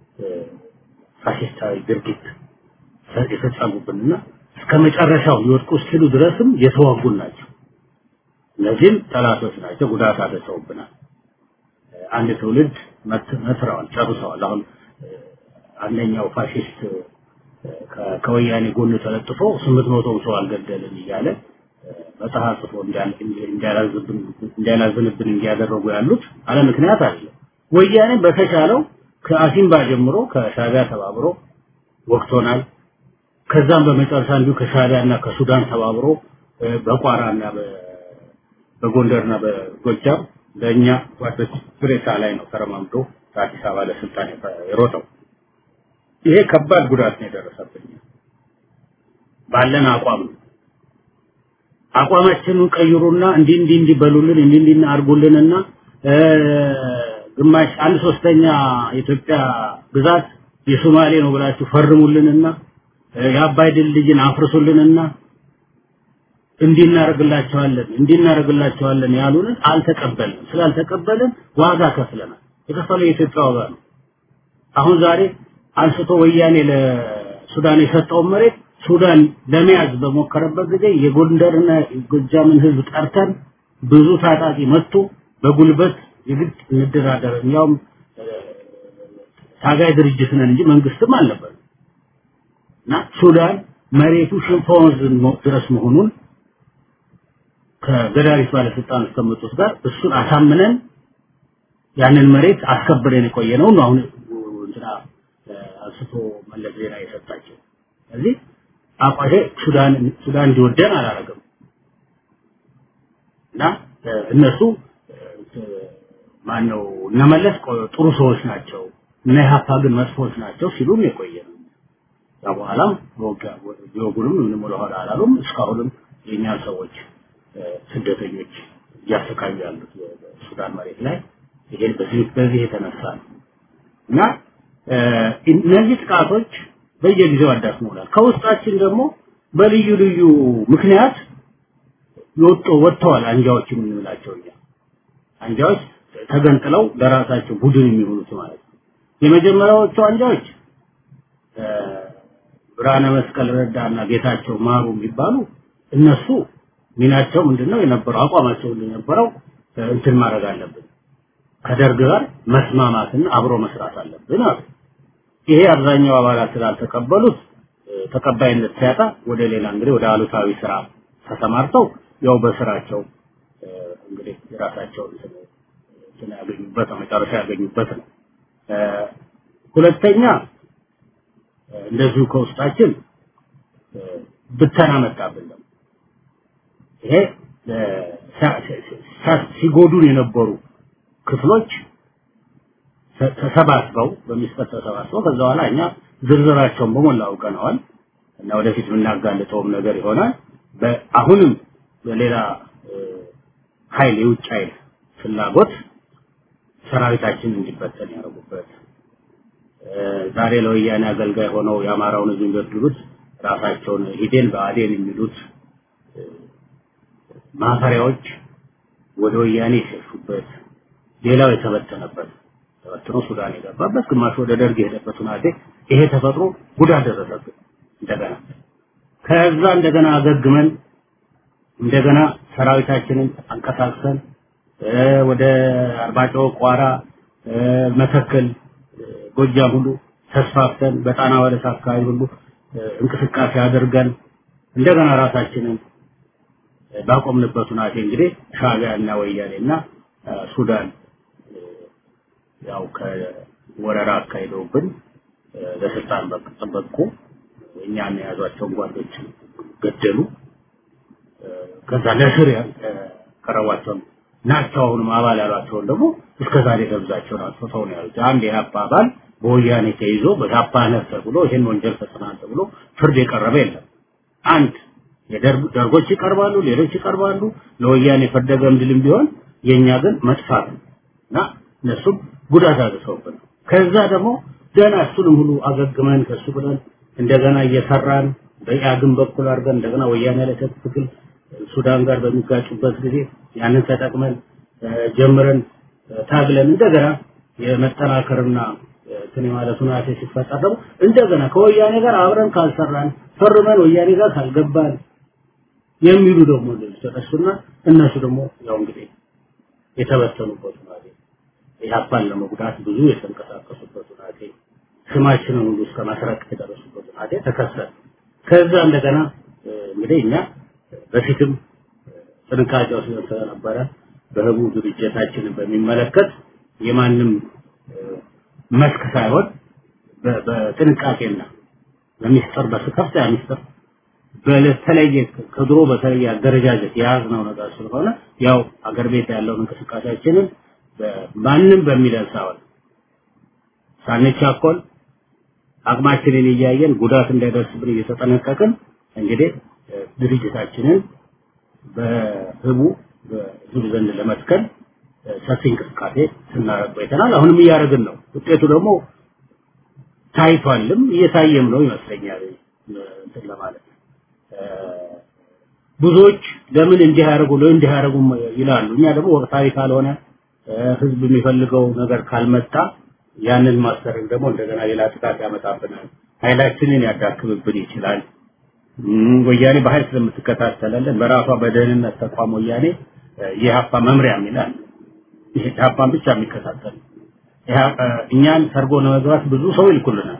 ፋሽስታዊ ድርጊት የፈጸሙብንና እስከ መጨረሻው ሊወድቁ እስኪሉ ድረስም የተዋጉን ናቸው። እነዚህም ጠላቶች ናቸው፣ ጉዳት አደረሰውብናል። አንድ ትውልድ መትረዋል፣ ጨርሰዋል። አሁን አንደኛው ፋሽስት ከወያኔ ጎን ተለጥፎ ስምንት መቶ ሰው አልገደልን እያለ መጽሐፍ ጽፎ እንዲያላዝንብን እንዲያደረጉ ያሉት አለ ምክንያት አለ። ወያኔ በተሻለው ከአሲምባ ጀምሮ ከሻቢያ ተባብሮ ወቅቶናል። ከዛም በመጨረሻ እንዲሁ ከሻቢያና ከሱዳን ተባብሮ በቋራና በጎንደርና በጎጃም በእኛ ጓዶች ፕሬሳ ላይ ነው ተረማምዶ ከአዲስ አበባ ለስልጣን የሮጠው። ይሄ ከባድ ጉዳት ነው የደረሰብኝ። ባለን አቋም ነው። አቋማችንን ቀይሩና እንዲህ እንዲህ እንዲህ በሉልን እንዲህ እንዲህ አድርጉልንና ግማሽ አንድ ሶስተኛ የኢትዮጵያ ግዛት የሶማሌ ነው ብላችሁ ፈርሙልንና የአባይ ድልድይን አፍርሱልንና እንዲህ እናደርግላቸዋለን እንዲህ እናደርግላቸዋለን ያሉንን አልተቀበልንም። ስላልተቀበልን ዋጋ ከፍለናል። የከፈለው የኢትዮጵያ ዋጋ ነው። አሁን ዛሬ አንስቶ ወያኔ ለሱዳን የሰጠውን መሬት ሱዳን ለመያዝ በሞከረበት ጊዜ የጎንደርና ጎጃምን ህዝብ ጠርተን ብዙ ታጣቂ መጥቶ በጉልበት የግድ እንደራደር ያውም ታጋይ ድርጅት ነን እንጂ መንግስትም አልነበረም እና ሱዳን መሬቱ ሽንፋ ወንዝ ድረስ መሆኑን ከገዳሪፍ ባለስልጣኖች ከመጡት ጋር እሱን አሳምነን ያንን መሬት አስከብረን የቆየ ነው አሁን እንትና አንስቶ መለስ ዜና የሰጣቸው ስለዚህ አቋሼ ሱዳን ሱዳን እንዲወደን አላረገም እና እነሱ ማነው እነመለስ ጥሩ ሰዎች ናቸው እነ ኢህአፓ ግን መጥፎች ናቸው ሲሉም የቆየ ነው ያ በኋላም ቢወጉንም ምንም ወደኋላ አላሉም እስካሁንም የእኛን ሰዎች ስደተኞች እያሰቃዩ ያሉት በሱዳን መሬት ላይ ይሄን በዚህ በዚህ የተነሳ ነው እና እነዚህ ጥቃቶች በየጊዜው አዳክመውናል። ከውስጣችን ደግሞ በልዩ ልዩ ምክንያት የወጡ ወጥተዋል አንጃዎች የምንላቸው እኛ አንጃዎች ተገንጥለው ለራሳቸው ቡድን የሚሆኑት ማለት ነው። የመጀመሪያዎቹ አንጃዎች ብርሃነ መስቀል ረዳና ጌታቸው ማሩ የሚባሉ እነሱ ሚናቸው ምንድነው የነበረው አቋማቸው የነበረው እንትን ማድረግ አለብን ከደርግ ጋር መስማማትና አብሮ መስራት አለብን አሉ። ይሄ አብዛኛው አባላት ስላልተቀበሉት ተቀባይነት ሲያጣ ወደ ሌላ እንግዲህ ወደ አሉታዊ ስራ ተሰማርተው ያው በስራቸው እንግዲህ የራሳቸውን እንትን ያገኙበት ነው መጨረሻ ያገኙበት ነው። ሁለተኛ እንደዚሁ ከውስጣችን ብተና መጣብን ደግሞ ይሄ ሲጎዱን የነበሩ ክፍሎች ተሰባስበው በሚስጥር ተሰባስበው ከዛ በኋላ እኛ ዝርዝራቸውን በሞላ አውቀነዋል እና ወደፊት የምናጋልጠውም ነገር ይሆናል። አሁንም በሌላ ኃይል የውጭ ኃይል ፍላጎት ሰራዊታችን እንዲበተን ያደረጉበት ዛሬ ለወያኔ አገልጋይ ሆነው የአማራውን ህዝብ የሚበድሉት ራሳቸውን ሂዴን በአዴን የሚሉት ማፈሪያዎች ወደ ወያኔ የሸሹበት ሌላው የተበተነበት ተበትኖ ሱዳን የገባበት ግማሽ ወደ ደርግ የሄደበት ሁናቴ ይሄ ተፈጥሮ ጉዳት ደረሰብን እንደገና ከዛ እንደገና አገግመን እንደገና ሰራዊታችንን አንቀሳቅሰን ወደ አርባጮ ቋራ መተከል ጎጃም ሁሉ ተስፋፍተን በጣና ወደስ አካባቢ ሁሉ እንቅስቃሴ አድርገን እንደገና ራሳችንን ባቆምንበት ሁናቴ እንግዲህ ሻዕቢያ እና ወያኔ እና ሱዳን ያው ከወረራ አካሂደውብን ለስልጣን በቁ እኛን የያዟቸውን ጓዶች ገደሉ። ከዛ ለስር ቀረቧቸውን ናቸው አሁንም አባል ያሏቸውን ደግሞ እስከ ዛሬ ገብዛቸውን አጥፍተው ነው ያሉት። አንድ የሀፓ አባል በወያኔ ተይዞ በታፓ ነህ ተብሎ ይሄን ወንጀል ፈጽመሃል ተብሎ ፍርድ የቀረበ የለም። አንድ የደርጎች ይቀርባሉ፣ ሌሎች ይቀርባሉ። ለወያኔ ፈርደ ገምድልም ቢሆን የኛ ግን መጥፋት ነው እና እነሱም ጉዳት አድርሰውብን ከዛ ደግሞ ገና እሱንም ሁሉ አገግመን ከሱ ብለን እንደገና እየሰራን በኢአግን በኩል አድርገን እንደገና ወያኔ ላይ ትክክል ሱዳን ጋር በሚጋጩበት ጊዜ ያንን ተጠቅመን ጀምረን ታግለን እንደገና የመጠናከርና እንትን ማለት ሁናቴ ሲፈጠር ደግሞ እንደገና ከወያኔ ጋር አብረን ካልሰራን ፈርመን ወያኔ ጋር ካልገባን የሚሉ ደግሞ ተነሱና እነሱ ደግሞ ያው እንግዲህ የተበተኑበት ሁናቴ ኢህአፓን ለመጉዳት ብዙ የተንቀሳቀሱበት ሁናቴ ስማችንን ሁሉ እስከ ማስረቅ የደረሱበት ሁናቴ ተከሰተ። ከዛ እንደገና እንግዲህ እኛ በፊትም ጥንቃቄ ወስደን ስለነበረ በህቡ ድርጅታችንን በሚመለከት የማንም መስክ ሳይሆን በጥንቃቄና በሚስጥር በከፍተኛ ሚስጥር በተለየ ከድሮ በተለየ አደረጃጀት የያዝነው ነገር ስለሆነ ያው አገር ቤት ያለውን እንቅስቃሴያችንን ማንም በሚለን ሳይሆን ሳንቻኮል አቅማችንን እያየን ጉዳት እንዳይደርስብን እየተጠነቀቅን እንግዲህ ድርጅታችንን በህቡ በህዝብ ዘንድ ለመትከል ሰፊ እንቅስቃሴ ስናደርግ ቆይተናል። አሁንም እያደረግን ነው። ውጤቱ ደግሞ ታይቷልም እየታየም ነው ይመስለኛል እንትን ለማለት ብዙዎች ለምን እንዲህ ያደርጉ ለምን እንዲህ ያደርጉ ይላሉ። እኛ ደግሞ ወቅታዊ ካልሆነ ህዝብ የሚፈልገው ነገር ካልመጣ ያንን ማስደረግ ደግሞ እንደገና ሌላ ጥቃት ያመጣብናል፣ ኃይላችንን ያዳክምብን ይችላል። ወያኔ በኃይል ስለምትከታተለልን በራሷ በደህንነት ተቋም ወያኔ የሀፓ መምሪያ ይላል። ይሄ ሀፓን ብቻ የሚከታተል እኛን ሰርጎ ለመግባት ብዙ ሰው ይልኩልናል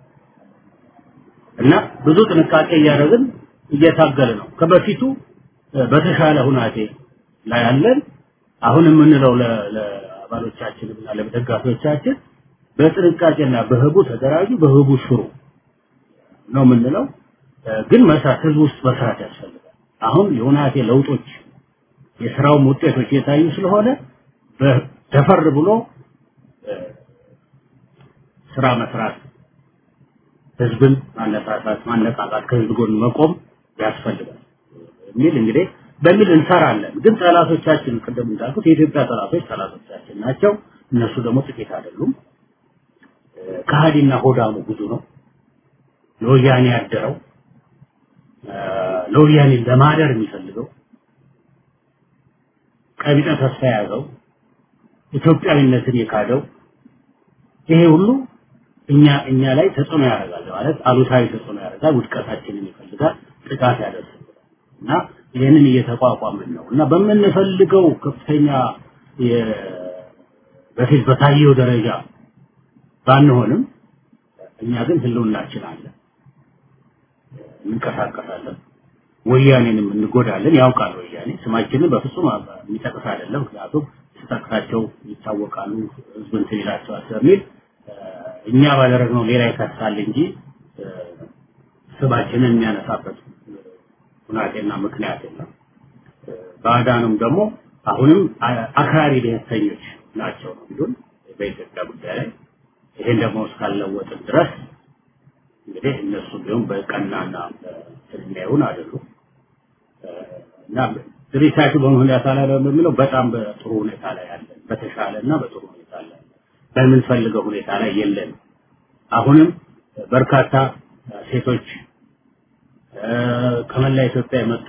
እና ብዙ ጥንቃቄ እያደረግን እየታገለ ነው። ከበፊቱ በተሻለ ሁናቴ ላይ ያለን አሁን የምንለው ለአባሎቻችንና ለደጋፊዎቻችን በጥንቃቄና በህቡ ተደራጁ፣ በህቡ ሽሩ ነው የምንለው። ግን መስራት ህዝብ ውስጥ መስራት ያስፈልጋል። አሁን የሁናቴ ለውጦች የስራውም ውጤቶች እየታዩ ስለሆነ ደፈር ብሎ ስራ መስራት፣ ህዝብን ማነሳሳት፣ ማነቃቃት፣ ከህዝብ ጎን መቆም ያስፈልጋል የሚል እንግዲህ በሚል እንሰራለን። ግን ጠላቶቻችን ቅድም እንዳልኩት የኢትዮጵያ ጠላቶች ጠላቶቻችን ናቸው። እነሱ ደግሞ ጥቂት አይደሉም። ከሃዲና ሆዳሙ ብዙ ነው። ለወያኔ ያደረው ለወያኔ ለማደር የሚፈልገው ቀቢጠ ተስፋ የያዘው ኢትዮጵያዊነትን የካደው ይሄ ሁሉ እኛ እኛ ላይ ተጽዕኖ ያደርጋል ማለት አሉታዊ ተጽዕኖ ያደርጋል። ውድቀታችንን ይፈልጋል፣ ጥቃት ያደርስብናል እና ይህንን እየተቋቋምን ነው እና በምንፈልገው ከፍተኛ በፊት በታየው ደረጃ ባንሆንም እኛ ግን ህልውናችን አለ፣ እንንቀሳቀሳለን፣ ወያኔንም እንጎዳለን። ያውቃል ወያኔ ስማችንን በፍጹም የሚጠቅስ አይደለም። ምክንያቱም ስጠቅሳቸው ይታወቃሉ፣ ህዝብ እንትን ይላቸዋል ስለሚል እኛ ባደረግነው ሌላ ይከሳል እንጂ ስማችንን የሚያነሳበት ሁናቴና ምክንያት የለም። ባዕዳንም ደግሞ አሁንም አክራሪ ብሔርተኞች ናቸው ነው የሚሉን በኢትዮጵያ ጉዳይ ላይ። ይሄን ደግሞ እስካለወጥን ድረስ እንግዲህ እነሱ ቢሆን በቀናና የሚያዩን አይደሉም እና ድርጅታችሁ በምን ሁኔታ ላይ ነው የሚለው በጣም በጥሩ ሁኔታ ላይ ያለን በተሻለ እና በጥሩ ሁኔታ ላይ በምንፈልገው ሁኔታ ላይ የለን። አሁንም በርካታ ሴቶች ከመላ ኢትዮጵያ የመጡ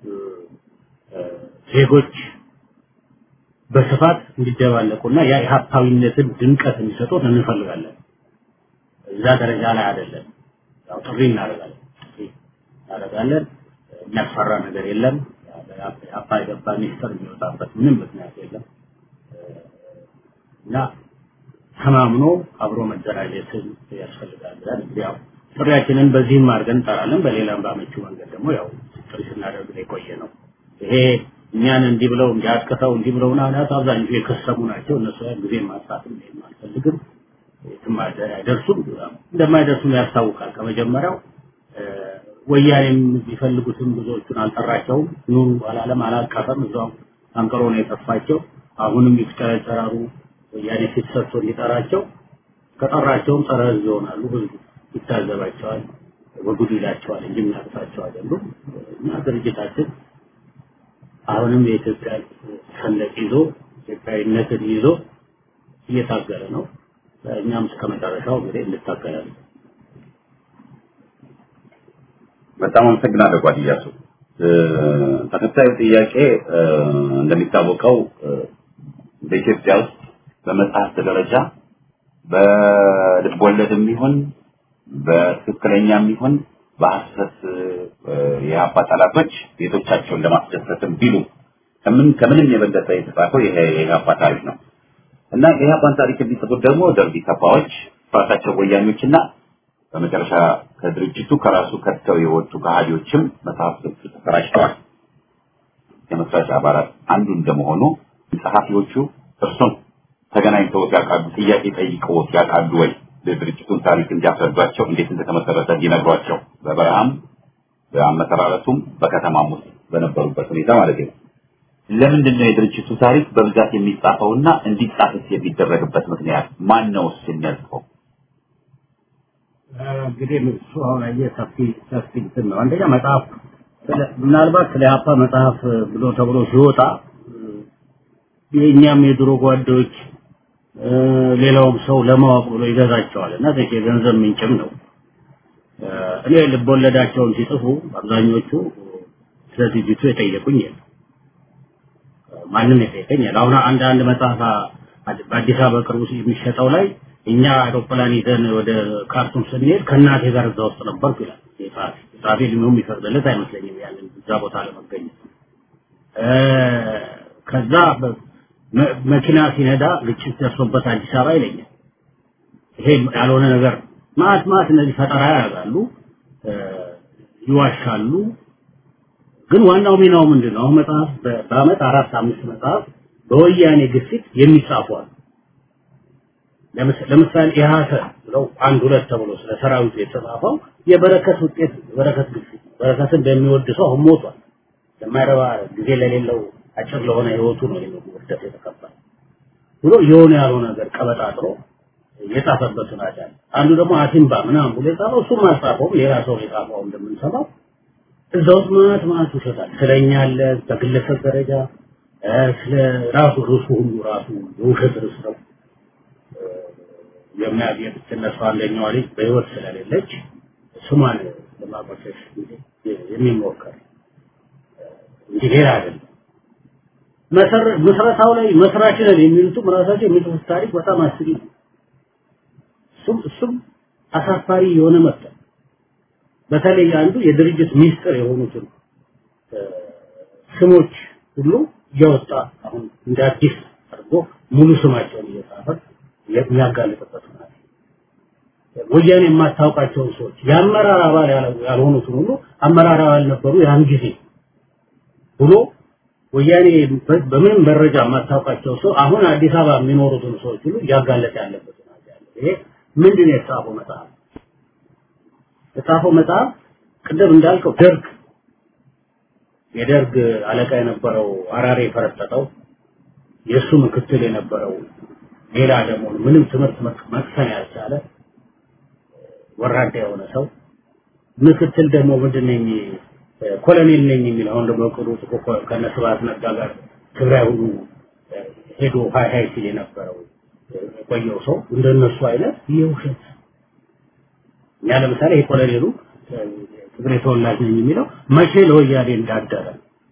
ዜጎች በስፋት እንዲደባለቁና ያ የሀብታዊነትን ድምቀት እንዲሰጡት እንፈልጋለን። እዛ ደረጃ ላይ አይደለም። ያው ጥሪ እናደርጋለን ጥሪ እናደርጋለን። የሚያስፈራ ነገር የለም። የአባ የገባ ሚኒስትር የሚወጣበት ምንም ምክንያት የለም እና ተማምኖ አብሮ መደራጀትን ያስፈልጋል ብለን እንግዲህ ያው ጥሪያችንን በዚህም አድርገን እንጠራለን። በሌላም ባመቹ መንገድ ደግሞ ያው ጥሪ ስናደርግ የቆየ ነው። ይሄ እኛን እንዲህ ብለው እንዲያስከተው እንዲህ ብለው ናት አብዛኞቹ የከሰሙ ናቸው። እነሱ ያን ጊዜ ማጥፋት አልፈልግም። የትም አይደርሱም። እንደማይደርሱም ያስታውቃል ከመጀመሪያው ወያኔም ቢፈልጉትም ብዙዎቹን አልጠራቸውም። ኑ አላለም፣ አላቀፈም። እዛው አንቀሮ ነው የጠፋቸው። አሁንም ይፍጨረጨራሉ። ወያኔ ፊት ሰጥቶ እንዲጠራቸው ከጠራቸውም ጸረ ህዝብ ይሆናሉ። ህዝቡ ይታዘባቸዋል፣ በጉድ ይላቸዋል እንጂ የሚያቅፋቸው አይደሉም። እና ድርጅታችን አሁንም የኢትዮጵያ ሰንደቅ ይዞ ኢትዮጵያዊነትን ይዞ እየታገለ ነው። እኛም እስከ መጨረሻው እንግዲህ እንታገላለን። በጣም አመሰግናለሁ ጓድ ኢያሱ። ተከታዩ ጥያቄ እንደሚታወቀው በኢትዮጵያ ውስጥ በመጽሐፍት ደረጃ በልቦለድም ይሁን በትክክለኛም ይሁን በሐሰት የአባ ጠላቶች ቤቶቻቸውን ለማስደሰትም ቢሉ ከምን ከምንም የበለጠ የተጻፈው ይሄ የኢህአፓ ታሪክ ነው እና የኢህአፓን ታሪክ የሚጽፉት ደግሞ ደርቢ ከፋዎች ራሳቸው ወያኔዎችና በመጨረሻ ከድርጅቱ ከራሱ ከተው የወጡ ከሃዲዎችም መጽሐፍቶቹ ተሰራጭተዋል። የመስራች አባላት አንዱ እንደመሆኑ ጸሐፊዎቹ እርሱን ተገናኝተው ያውቃሉ? ጥያቄ ጠይቀውት ያውቃሉ ወይ? የድርጅቱን ታሪክ እንዲያስረዷቸው እንዴት እንደተመሰረተ እንዲነግሯቸው በበረሃም በአመሰራረቱም በከተማም ውስጥ በነበሩበት ሁኔታ ማለት ነው። ለምንድን ነው የድርጅቱ ታሪክ በብዛት የሚጻፈውና እንዲጻፍስ የሚደረግበት ምክንያት ማን ነው የሚያጽፈው? እንግዲህ እሱ አሁን አየህ ሰፊ ሰፊ እንትን ነው። አንደኛ መጽሐፍ ምናልባት ስለ ሀፓ መጽሐፍ ብሎ ተብሎ ሲወጣ የእኛም የድሮ ጓዶች ሌላውም ሰው ለማወቅ ብሎ ይገዛቸዋል እና ዘ የገንዘብ ምንጭም ነው። እኔ ልቦለዳቸውን ሲጽፉ አብዛኞቹ ስለ ድርጅቱ የጠየቁኝ የለም። ማንም የጠየቀኝ የለም። አሁን አንድ አንድ መጽሐፍ በአዲስ አበባ ቅርቡ የሚሸጠው ላይ እኛ አውሮፕላን ይዘን ወደ ካርቱም ስንሄድ ከእናቴ ጋር እዛ ውስጥ ነበርኩ ይላል የጸሐፊ ጸሐፊ እድሜው የሚፈቅድለት አይመስለኝም ያንን እዛ ቦታ ለመገኘት ከዛ መኪና ሲነዳ ግጭት ደርሶበት አዲስ አበባ ይለኛል። ይሄ ያልሆነ ነገር ማት ማት እነዚህ ፈጠራ ያደርጋሉ፣ ይዋሻሉ። ግን ዋናው ሚናው ምንድን ነው? አሁን መጽሐፍ በአመት አራት አምስት መጽሐፍ በወያኔ ግፊት የሚጻፉ አሉ። ለምሳሌ ኢህአሰ ብለው አንድ ሁለት ተብሎ ስለ ሰራዊቱ የተጻፈው የበረከት ውጤት የበረከት ግፊት በረከትን በሚወድ ሰው አሁን ሞቷል። ለማይረባ ጊዜ ለሌለው አጭር ለሆነ ህይወቱ ነው ይሄን ውርደት የተቀበለ ብሎ የሆነ ያልሆነ ነገር ቀበጣጥሮ የጻፈበት ሁኔታ አለ። አንዱ ደግሞ አሲምባ ምናምን ብሎ የጻፈው እሱም አልጻፈውም ሌላ ሰው የጻፈው እንደምንሰማው እዛ ውስጥ ማለት ማለት ውሸታል ስለኛ አለ በግለሰብ ደረጃ ስለ ራሱ ርሱ ሁሉ ራሱ የውሸት ርስ ነው የሚያገኝ ትነሳ አንደኛዋ ልጅ በህይወት ስለሌለች ስሟን ለማቆሸሽ የሚሞከር እንጂ ሌላ አይደለም። መሰረታው ላይ መስራች ነን የሚሉትም ራሳቸው የሚጽፉት ታሪክ በጣም አስጊ ነው። እሱም እሱም አሳፋሪ የሆነ መጣ። በተለይ አንዱ የድርጅት ሚስጥር የሆኑትን ስሞች ሁሉ እያወጣ አሁን እንደ አዲስ አድርጎ ሙሉ ስማቸውን እየጻፈ የሚያጋልጥበት ሁኔታ ወያኔ የማታውቃቸውን ሰዎች የአመራር አባል ያልሆኑትን ሁሉ አመራር አባል ነበሩ ያን ጊዜ ብሎ ወያኔ በምንም መረጃ የማታውቃቸው ሰው አሁን አዲስ አበባ የሚኖሩትን ሰዎች ሁሉ እያጋለጠ ያለበት ሁኔታ ያለ። ይሄ ምንድን ነው የተጻፈው መጽሐፍ? የተጻፈው መጽሐፍ ቅድም እንዳልከው ደርግ የደርግ አለቃ የነበረው አራሬ የፈረጠጠው የእሱ ምክትል የነበረው ሌላ ደግሞ ምንም ትምህርት መቅሰም ያልቻለ ወራዳ የሆነ ሰው ምክትል ደግሞ ምንድን ነኝ ኮሎኔል ነኝ የሚል አሁን ደግሞ ቅሩ ከነ ስብሐት ነጋ ጋር ትግራይ ሁሉ ሄዶ ሀይ ሀይ ሲል የነበረው የቆየው ሰው እንደነሱ አይነት የውሸት እኛ ለምሳሌ ይሄ ኮሎኔሉ ትግሬ ተወላጅ ነኝ የሚለው መቼ ለወያኔ እንዳደረ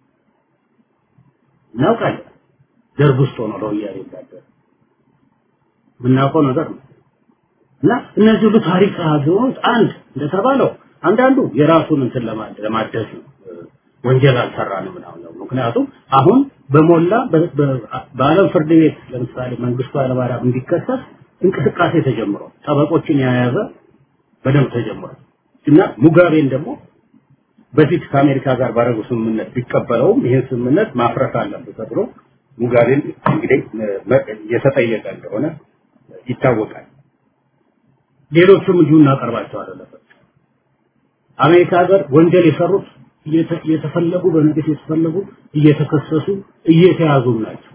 እናውቃለን። ደርግ ውስጥ ሆኖ ለወያኔ እንዳደረ የምናውቀው ነገር ነው። እና እነዚህ ሁሉ ታሪክ ጸሐፊዎች አንድ እንደተባለው አንዳንዱ የራሱን እንትን ለማደስ ነው ወንጀል አልሰራንም ምናምን ነው። ምክንያቱም አሁን በሞላ በዓለም ፍርድ ቤት ለምሳሌ መንግስቱ ኃይለማርያም እንዲከሰስ እንቅስቃሴ ተጀምሯል። ጠበቆችን የያዘ በደንብ ተጀምሯል። እና ሙጋቤን ደግሞ በፊት ከአሜሪካ ጋር ባደረጉ ስምምነት ቢቀበለውም ይህን ስምምነት ማፍረስ አለበት ተብሎ ሙጋቤን እንግዲህ የተጠየቀ እንደሆነ ይታወቃል። ሌሎቹም እንዲሁ እናቀርባቸዋለን። አሜሪካ ሀገር ወንጀል የሰሩት እየተፈለጉ በንግስ የተፈለጉ እየተከሰሱ እየተያዙ ናቸው።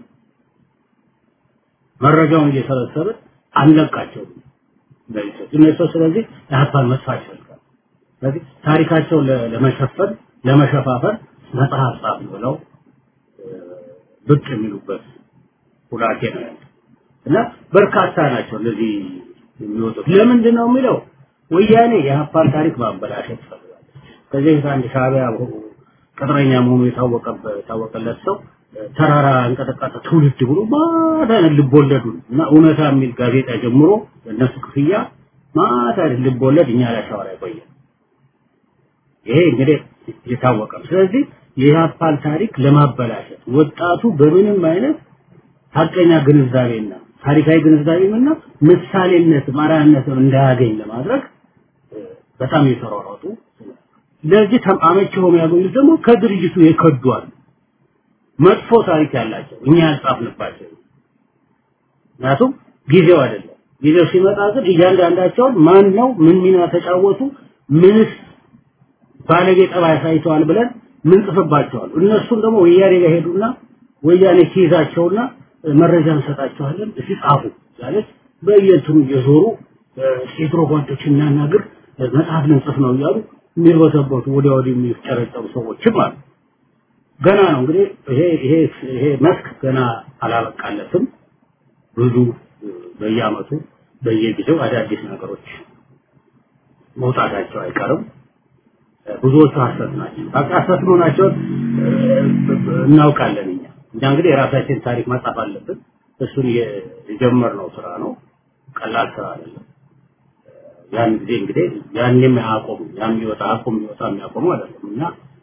መረጃውን እየሰበሰበ አንለቃቸውም። እነሱ ስለዚህ የሀፓን መጥፋት ይፈልጋል። ስለዚህ ታሪካቸውን ለመሸፈን ለመሸፋፈን መጽሐፍ ጻፍ ብለው ብቅ የሚሉበት ሁናቴ ነው ያለው እና በርካታ ናቸው እነዚህ የሚወጡት። ለምንድን ነው የሚለው ወያኔ የሀፓን ታሪክ ማበላሸት ይፈልጋል። ከዚህ በፊት አንድ ሻዕቢያ ቅጥረኛ መሆኑ የታወቀበት የታወቀለት ሰው ተራራ እንቀጠቀጠ ትውልድ ብሎ ማታ ልቦለዱን እና እውነታ የሚል ጋዜጣ ጀምሮ እነሱ ክፍያ ማታ ልቦለድ እኛ ላይ ሻወራ ይቆያል። ይሄ እንግዲህ የታወቀ ነው። ስለዚህ የኢህአፓን ታሪክ ለማበላሸት ወጣቱ በምንም አይነት ሀቀኛ ግንዛቤና ታሪካዊ ግንዛቤና ምሳሌነት ማራያነትን እንዳያገኝ ለማድረግ በጣም የተሯሯጡ ለዚህ አመቺ ሆኖ ያገኙት ደግሞ ከድርጅቱ የከዷል መጥፎ ታሪክ ያላቸው እኛ ያልጻፍንባቸው ምክንያቱም ጊዜው አይደለም ጊዜው ሲመጣ ግን እያንዳንዳቸውን ማን ነው ምን ሚና ተጫወቱ ምንስ ባለጌ ጠባይ አሳይተዋል ብለን ምን ጽፍባቸዋል እነሱም ደግሞ ወያኔ ጋር ሄዱና ወያኔ ሲይዛቸውና መረጃ እንሰጣቸዋለን እስቲ ጻፉ ማለት በየእንትኑ እየዞሩ ሴትሮ ጓዶች እናናግር መጽሐፍ ልንጽፍ ነው እያሉ የሚርበተበቱ ወዲያ ወዲህ የሚጨረጨሩ ሰዎችም አሉ። ገና ነው እንግዲህ ይሄ ይሄ ይሄ መስክ ገና አላበቃለትም። ብዙ በየአመቱ በየጊዜው አዳዲስ ነገሮች መውጣታቸው አይቀርም። ብዙዎቹ ሀሰት ናቸው። ሀሰት መሆናቸውን እናውቃለን እኛ እኛ እንግዲህ የራሳችን ታሪክ መጻፍ አለብን። እሱን የጀመርነው ስራ ነው። ቀላል ስራ አይደለም። ያን ጊዜ እንግዲህ ያንም አያቆሙ ያም ይወጣ አቁም ይወጣ የሚያቆሙ አይደለም እና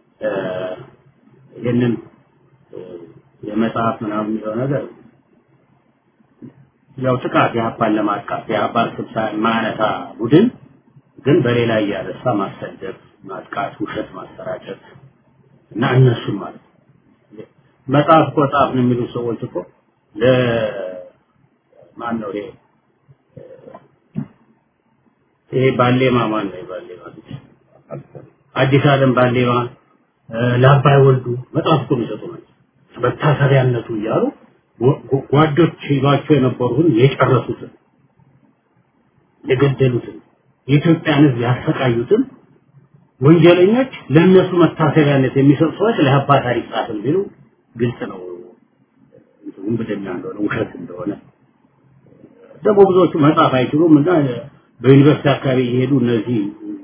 ይህንን የመጽሐፍ ምናምን የሚለው ነገር ያው ጥቃት የሀፓን ለማጥቃት የሀፓን ስብሳ የማያነሳ ቡድን ግን በሌላ እያነሳ ማሰደብ፣ ማጥቃት፣ ውሸት ማሰራጨት እና እነሱም ማለት ነው። መጽሐፍ እኮ ጻፍን የሚሉ ሰዎች እኮ ለ ማን ነው ይሄ ይሄ ባሌማ ማን ነው ባሌማ አዲስ ዓለም ባሌማ ለአባይ ወልዱ መጽሐፍ እኮ የሚሰጡ ናቸው። መታሰቢያነቱ እያሉ ጓዶች ይሏቸው የነበሩትን የጨረሱትን የገደሉትን የኢትዮጵያን ሕዝብ ያሰቃዩትን ወንጀለኞች ለእነሱ መታሰቢያነት የሚሰጡ ሰዎች ለሀባ ታሪክ ጻፍን ቢሉ ግልጽ ነው ውንብድና እንደሆነ ውሸት እንደሆነ ደግሞ ብዙዎቹ መጻፍ አይችሉም እና በዩኒቨርሲቲ አካባቢ እየሄዱ እነዚህ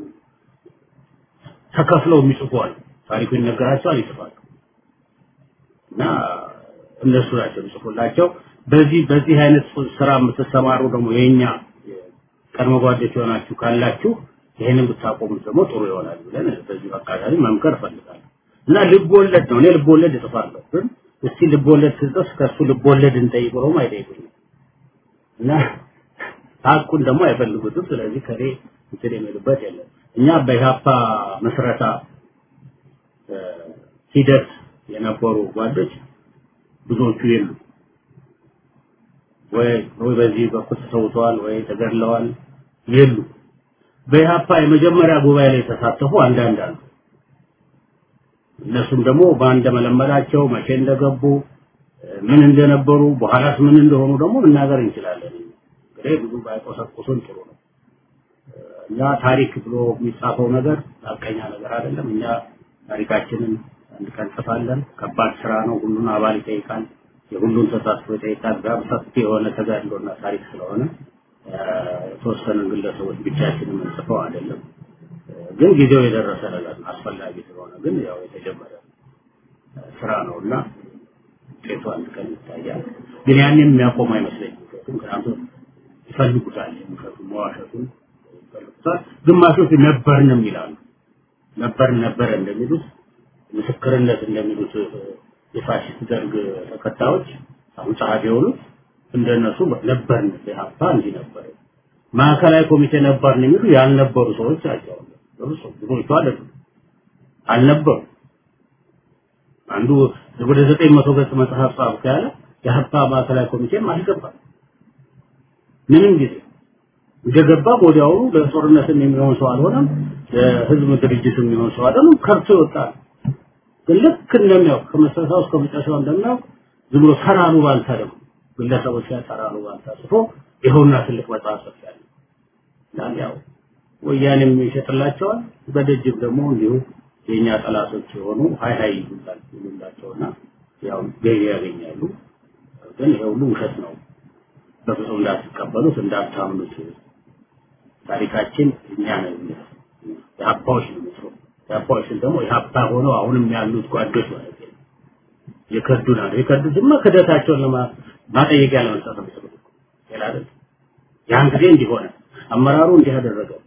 ተከፍለው የሚጽፉ አሉ። ታሪኩ ይነገራቸዋል፣ ይጽፋሉ እና እነሱ ናቸው የሚጽፉላቸው። በዚህ በዚህ አይነት ስራ የምትሰማሩ ደግሞ የኛ ቀድሞ ጓደኞች የሆናችሁ ካላችሁ ይሄንን ብታቆሙት ደግሞ ጥሩ ይሆናል ብለን በዚህ አጋጣሚ መምከር እፈልጋለሁ። እና ልብ ወለድ ነው። እኔ ልብ ወለድ እጽፋለሁ፣ ግን እስቲ ልብ ወለድ ስጽፍ ከእሱ ልብ ወለድ እንጠይቅ ብለውም አይጠይቁኝም እና ሀቁን ደግሞ አይፈልጉትም። ስለዚህ ከኔ እንትን የሚሉበት የለም። እኛ በኢህአፓ መስረታ ሂደት የነበሩ ጓዶች ብዙዎቹ የሉ ወይ ወይ በዚህ በኩል ተሰውተዋል ወይ ተገድለዋል የሉ። በኢህአፓ የመጀመሪያ ጉባኤ ላይ የተሳተፉ አንዳንድ አሉ። እነሱም ደግሞ በአንድ መለመላቸው መቼ እንደገቡ ምን እንደነበሩ በኋላስ ምን እንደሆኑ ደግሞ መናገር እንችላለን። እንግዲህ ብዙ ባይቆሰቁሱን ጥሩ ነው። እኛ ታሪክ ብሎ የሚጻፈው ነገር ሀቀኛ ነገር አይደለም። እኛ ታሪካችንን አንድ ቀን ጽፋለን። ከባድ ስራ ነው። ሁሉን አባል ይጠይቃል። የሁሉን ተሳትፎ ይጠይቃል። ጋር ሰፊ የሆነ ተጋድሎና ታሪክ ስለሆነ የተወሰኑ ግለሰቦች ብቻችንን የምንጽፈው አይደለም። ግን ጊዜው የደረሰ ነገር ነው። አስፈላጊ ስለሆነ ግን ያው የተጀመረ ስራ ነው እና ውጤቱ አንድ ቀን ይታያል። ግን ያንን የሚያቆም አይመስለኝም። ምክንያቱም ይፈልጉታል፣ የሚፈቱ መዋሸቱን ይፈልጉታል። ግማሾች ነበርንም ይላሉ። ነበር ነበረ እንደሚሉት ምስክርነት እንደሚሉት የፋሽስት ደርግ ተከታዮች አሁን ጸሐፊ የሆኑት እንደነሱ ነበርን ኢህአፓ እንዲህ ነበር ማዕከላዊ ኮሚቴ ነበርን የሚሉ ያልነበሩ ሰዎች ናቸው። ብዙ ብዙዎቹ አይደሉም አልነበሩ። አንዱ ወደ ዘጠኝ መቶ ገጽ መጽሐፍ ጻፍኩ ያለ የሀፓ ማዕከላዊ ኮሚቴም አልገባም ምንም ጊዜ እንደገባ ወዲያውኑ ለጦርነትም የሚሆን ሰው አልሆነም፣ ለህዝብ ድርጅትም የሚሆን ሰው አይደለም። ከርቶ ይወጣል። ግን ልክ እንደሚያውቅ ከመሰረታው እስከ መጨረሻው እንደሚያውቅ ዝም ብሎ ተራሩ ባልታ ደግሞ ግለሰቦች ላይ ተራሩ ባልታ ጽፎ ይኸውና ትልቅ መጽሐፍ ጽፌያለሁ ይላል። ያው ወያኔም ይሸጥላቸዋል፣ በደጅም ደግሞ እንዲሁ የእኛ ጠላቶች የሆኑ ሀይ ሀይ ይሉላል ይሉላቸውና ያው ገቢ ያገኛሉ። ግን ይሄ ሁሉ ውሸት ነው። በፍጹም እንዳትቀበሉት እንዳታምኑት። ታሪካችን እኛ ነን የሚለው የሀባዎች ነው የሚለው የሀባዎች ደግሞ የሀባ ሆነው አሁንም ያሉት ጓዶች ማለት ነው የከዱን አለ የከዱትማ ክደታቸውን ለማጠየቂያ ለመስጠት ነው የሚሰሩት ሌላ አይደል ያን ጊዜ እንዲሆነ አመራሩ እንዲህ ያደረገው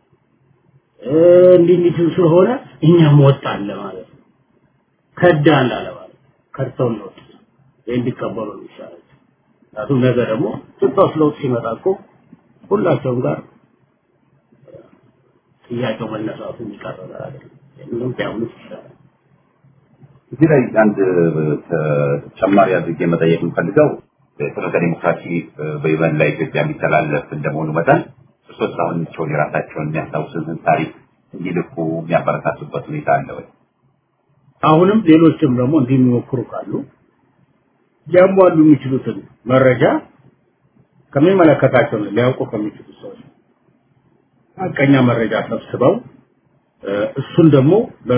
እንዲህ እንዲህ ስለሆነ እኛም ወጣን ለማለት ነው ከዳን ላለ ማለት ከድተው ነው ይህ እንዲቀበሉ ነው ይሻላል ምክንያቱም ነገ ደግሞ ኢትዮጵያ ውስጥ ለውጥ ሲመጣ እኮ ሁላቸውም ጋር ጥያቄው መነሳቱ የሚቀር ነገር አይደለም። ምንም ቢያምኑት ይሻላል። እዚህ ላይ አንድ ተጨማሪ አድርጌ መጠየቅ የምፈልገው ፍኖተ ዲሞክራሲ በይበን ላይ ኢትዮጵያ የሚተላለፍ እንደመሆኑ መጠን እርሶስ አሁን ቸውን የራሳቸውን የሚያስታውሱትን ታሪክ እንዲልኩ የሚያበረታቱበት ሁኔታ አለ ወይ? አሁንም ሌሎችም ደግሞ እንዲህ የሚሞክሩ ካሉ ሊያሟሉ የሚችሉትን መረጃ ከሚመለከታቸው ሊያውቁ ከሚችሉ ሰዎች ሀቀኛ መረጃ ሰብስበው እሱን ደግሞ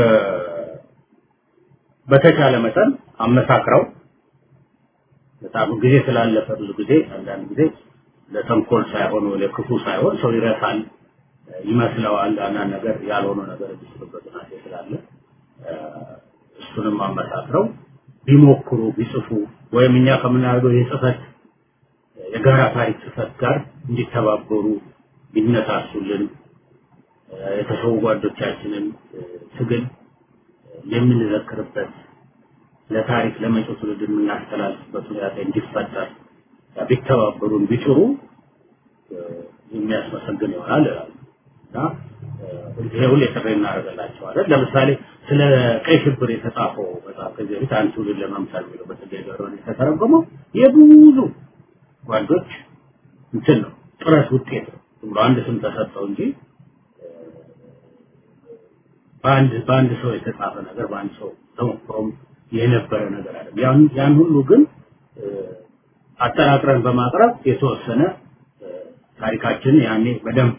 በተቻለ መጠን አመሳክረው በጣም ጊዜ ስላለፈ ብዙ ጊዜ አንዳንድ ጊዜ ለተንኮል ሳይሆን ለክፉ ሳይሆን ሰው ይረሳል ይመስለዋል አንዳንድ ነገር ያልሆነ ነገር የሚስሉበት ሁኔታ ስላለ እሱንም አመሳክረው ቢሞክሩ ቢጽፉ ወይም እኛ ከምናደርገው የጽፈት የጋራ ታሪክ ጽፈት ጋር እንዲተባበሩ ቢነሳሱልን የተሰዉ ጓዶቻችንን ትግል የምንዘክርበት ለታሪክ ለመጪው ትውልድ የምናስተላልፍበት ሁኔታ እንዲፈጠር ቢተባበሩን ቢጥሩ የሚያስመሰግን ይሆናል እና ይሄ ሁሌ ጥሪ እናደርግላቸዋለን። ለምሳሌ ስለ ቀይ ሽብር የተጻፈው መጽሐፍ ከዚህ በፊት አንድ ትውልድ ለመምሰል የሚለው በጸጋዬ ገብረወልድ የተተረጎመው የብዙ ጓዶች እንትን ነው ጥረት ውጤት ነው። ብሎ አንድ ስም ተሰጠው እንጂ በአንድ በአንድ ሰው የተጻፈ ነገር በአንድ ሰው ተሞክሮም የነበረ ነገር አይደለም። ያን ያን ሁሉ ግን አጠናቅረን በማቅረብ የተወሰነ ታሪካችንን ያኔ በደንብ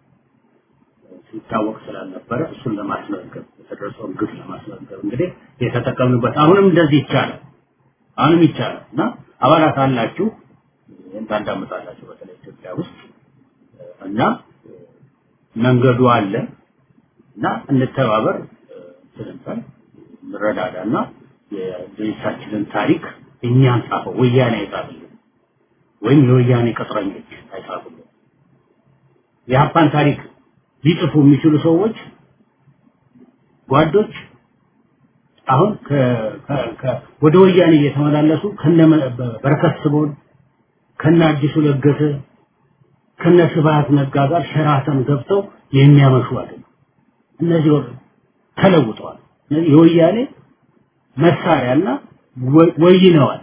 ሲታወቅ ስላልነበረ እሱን ለማስመዝገብ የተደረሰውን ግፍ ለማስመዝገብ እንግዲህ የተጠቀምንበት አሁንም እንደዚህ ይቻላል። አሁንም ይቻላል እና አባላት አላችሁ ታዳምጣላችሁ በተለይ ኢትዮጵያ ውስጥ እና መንገዱ አለ እና እንተባበር ስንባል እንረዳዳና የድርጅታችንን ታሪክ እኛን ጻፈው ወያኔ አይጻፍልን ወይም የወያኔ ቅጥረኞች አይጻፉልን የሀፓን ታሪክ ሊጽፉ የሚችሉ ሰዎች ጓዶች አሁን ወደ ወያኔ እየተመላለሱ ከነ በረከት ስምኦን ከነ አዲሱ ለገሰ ከነ ስብሐት ነጋ ጋር ሸራተን ገብተው የሚያመሹ አይደለም። እነዚህ ተለውጠዋል። እነዚህ የወያኔ መሳሪያና ወይነዋል።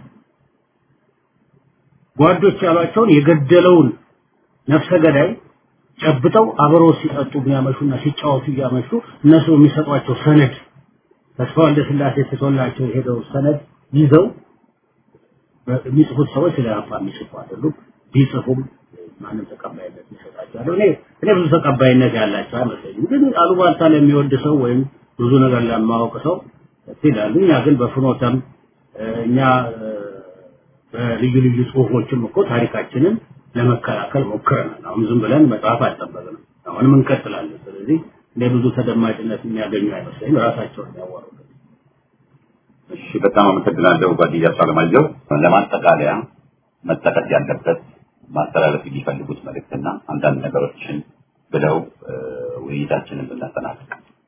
ጓዶች ያሏቸውን የገደለውን ነፍሰ ገዳይ ጨብጠው አብረው ሲጠጡ የሚያመሹና ሲጫወቱ እያመሹ እነሱ የሚሰጧቸው ሰነድ ተስፋ ወልደ ስላሴ ትቶላቸው የሄደው ሰነድ ይዘው የሚጽፉት ሰዎች ስለ አፋ የሚጽፉ አይደሉም። ቢጽፉም ማንም ተቀባይነት ይሰጣቸዋል። እኔ እኔ ብዙ ተቀባይነት ያላቸው አይመስለኝም። ግን አሉባልታ ለሚወድ ሰው ወይም ብዙ ነገር ለማወቅ ሰው ይላሉ። እኛ ግን በፍኖተም እኛ በልዩ ልዩ ጽሁፎችም እኮ ታሪካችንን ለመከላከል ሞክረናል። አሁን ዝም ብለን መጽሐፍ አልጠበቅንም። አሁንም እንቀጥላለን። ስለዚህ እንደ ብዙ ተደማጭነት የሚያገኙ አይመስለኝም። ራሳቸውን ያዋሩበት። እሺ፣ በጣም አመሰግናለሁ ጓደኛ አለማየሁ። ለማጠቃለያ መጠቀስ ያለበት ማስተላለፍ የሚፈልጉት መልእክትና አንዳንድ ነገሮችን ብለው ውይይታችንን ብናጠናቅቅ።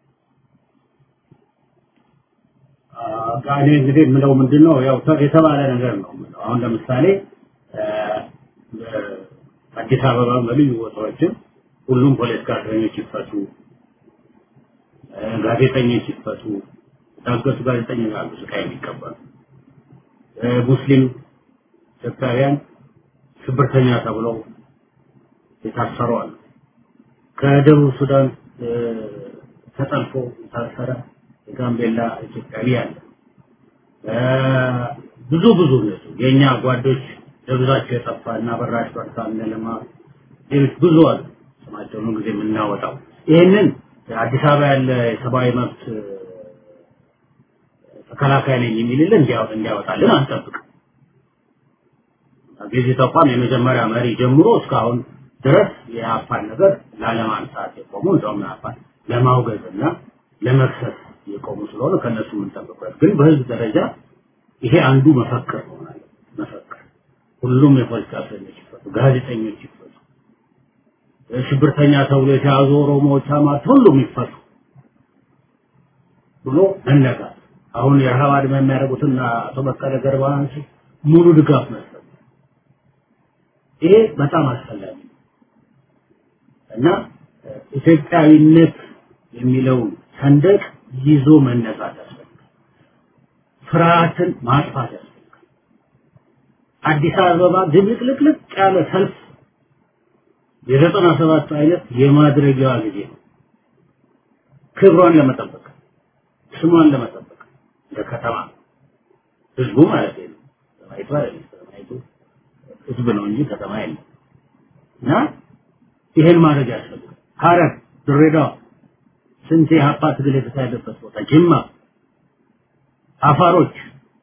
እኔ እንግዲህ የምለው ምንድን ነው ያው የተባለ ነገር ነው የምለው። አሁን ለምሳሌ አዲስ አበባ በልዩ ቦታዎችም ሁሉም ፖለቲካ እስረኞች ይፈቱ፣ ጋዜጠኞች ይፈቱ፣ የታገቱ ጋዜጠኞች አሉ ስቃይ የሚቀበሉ ሙስሊም ኢትዮጵያውያን ሽብርተኛ ተብለው የታሰሩ አሉ። ከደቡብ ሱዳን ተጠልፎ የታሰረ የጋምቤላ ኢትዮጵያዊ አለ። ብዙ ብዙ እነሱ የእኛ ጓዶች ለብዛቸው የጠፋ እና በራሽ በርታ እነለማ ሌሎች ብዙ አሉ። ስማቸውን ጊዜ የምናወጣው ይህንን አዲስ አበባ ያለ የሰብአዊ መብት ተከላካይ ነኝ የሚልልን እንዲያወጣልን አንጠብቅ። ገዢ ተቋም የመጀመሪያ መሪ ጀምሮ እስካሁን ድረስ የአፋን ነገር ላለማንሳት የቆሙ እንደውም አፋን ለማውገዝና ለመክሰስ የቆሙ ስለሆነ ከነሱ የምንጠብቀው ግን በህዝብ ደረጃ ይሄ አንዱ መፈክር መሆን አለ መፈክር ሁሉም የፖለቲካ እስረኞች ይፈቱ፣ ጋዜጠኞች ይፈቱ፣ ሽብርተኛ ተብሎ የተያዙ ኦሮሞዎች፣ አማት ሁሉም ይፈቱ ብሎ መነጋት አሁን የረሃብ አድማ የሚያደርጉትና አቶ በቀለ ገርባን ሙሉ ድጋፍ መስጠት ይሄ በጣም አስፈላጊ ነው እና ኢትዮጵያዊነት የሚለውን ሰንደቅ ይዞ መነሳት ያስፈልጋል። ፍርሃትን ማጥፋት ያስፈልጋል። አዲስ አበባ ድብልቅልቅልቅ ያለ ሰልፍ የዘጠና ሰባቱ አይነት የማድረጊያዋ ጊዜ ነው። ክብሯን ለመጠበቅ ስሟን ለመጠበቅ እንደ ከተማ ህዝቡ ማለት ነው። ከተማይቱ አይደለም። ከተማይቱ ህዝብ ነው እንጂ ከተማ የለም እና ይሄን ማድረግ ያስፈልጋል። ሐረር፣ ድሬዳዋ ስንት የሀፓ ትግል የተካሄደበት ቦታ ጅማ፣ አፋሮች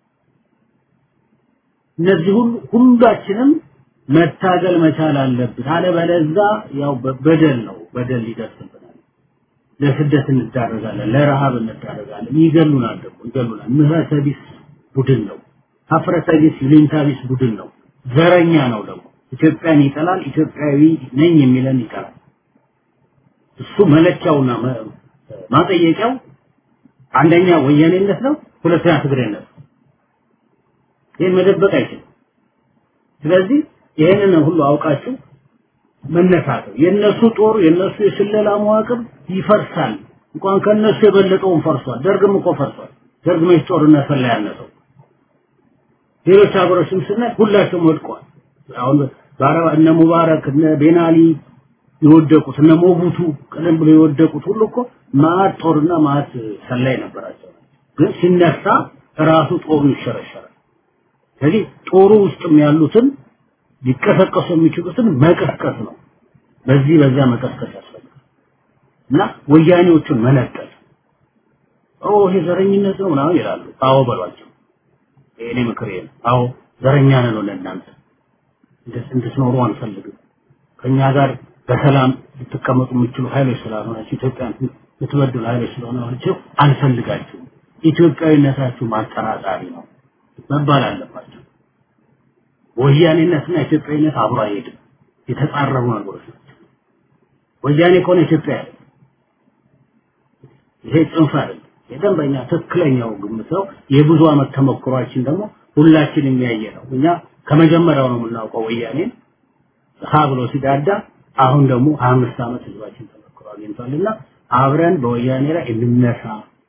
እነዚህ ሁሉ ሁላችንም መታገል መቻል አለብን። አለበለዚያ ያው በደል ነው በደል ይደርስብናል። ለስደት እንዳረጋለን፣ ለረሃብ እንዳረጋለን። ይገሉናል ደግሞ ይገሉናል። ምህረተ ቢስ ቡድን ነው። ሀፍረተ ቢስ ይሉኝታ ቢስ ቡድን ነው። ዘረኛ ነው ደግሞ ኢትዮጵያን ይጠላል። ኢትዮጵያዊ ነኝ የሚለን ይጠላል። እሱ መለኪያውና ማጠየቂያው አንደኛ ወያኔነት ነው፣ ሁለተኛ ትግሬነት ነው። ይህን መደበቅ አይችልም። ስለዚህ ይህንን ሁሉ አውቃችሁ መነሳት ነው። የነሱ ጦር የነሱ የስለላ መዋቅር ይፈርሳል። እንኳን ከነሱ የበለጠውን ፈርሷል። ደርግም እኮ ፈርሷል። ደርግ መች ጦርነት ፈላ ያነሰው ሌሎች ሀገሮችም ስናይ ሁላቸውም ወድቀዋል። አሁን በአረባ እነ ሙባረክ እነ ቤናሊ የወደቁት እነ ሞቡቱ ቀደም ብሎ የወደቁት ሁሉ እኮ ማዕት ጦርና ማዕት ሰላይ ነበራቸው። ግን ሲነሳ ራሱ ጦሩ ይሸረሸራል። ስለዚህ ጦሩ ውስጥም ያሉትን ሊቀሰቀሱ የሚችሉትን መቀስቀስ ነው። በዚህ በዛ መቀስቀስ ያስፈልጋል እና ወያኔዎቹን መነጠል ኦ ይሄ ዘረኝነት ነው ምናምን ይላሉ። አዎ በሏቸው። የእኔ ምክር ይሄ ነው። አዎ ዘረኛ ነን ለእናንተ እንድትኖሩ አንፈልግም። ከኛ ጋር በሰላም ልትቀመጡ የምትችሉ ኃይሎች ስላልሆናችሁ ኢትዮጵያን የምትበድሉ ኃይሎች ስለሆናችሁ አንፈልጋችሁም። ኢትዮጵያዊነታችሁ ማጠራጣሪ ነው መባል አለባቸው። ወያኔነትና ኢትዮጵያዊነት አብሮ አይሄድም። የተጻረሩ ነገሮች ናቸው። ወያኔ ከሆነ ኢትዮጵያ ያለ ይሄ ጽንፍ አይደለም። የደንበኛ ትክክለኛው ግምት ነው። የብዙ ዓመት ተሞክሯችን ደግሞ ሁላችን የሚያየ ነው። እኛ ከመጀመሪያው ነው የምናውቀው ወያኔን ሀ ብሎ ሲዳዳ አሁን ደግሞ ሀያ አምስት ዓመት ህዝባችን ተሞክሮ አግኝቷልና አብረን በወያኔ ላይ እንነሳ።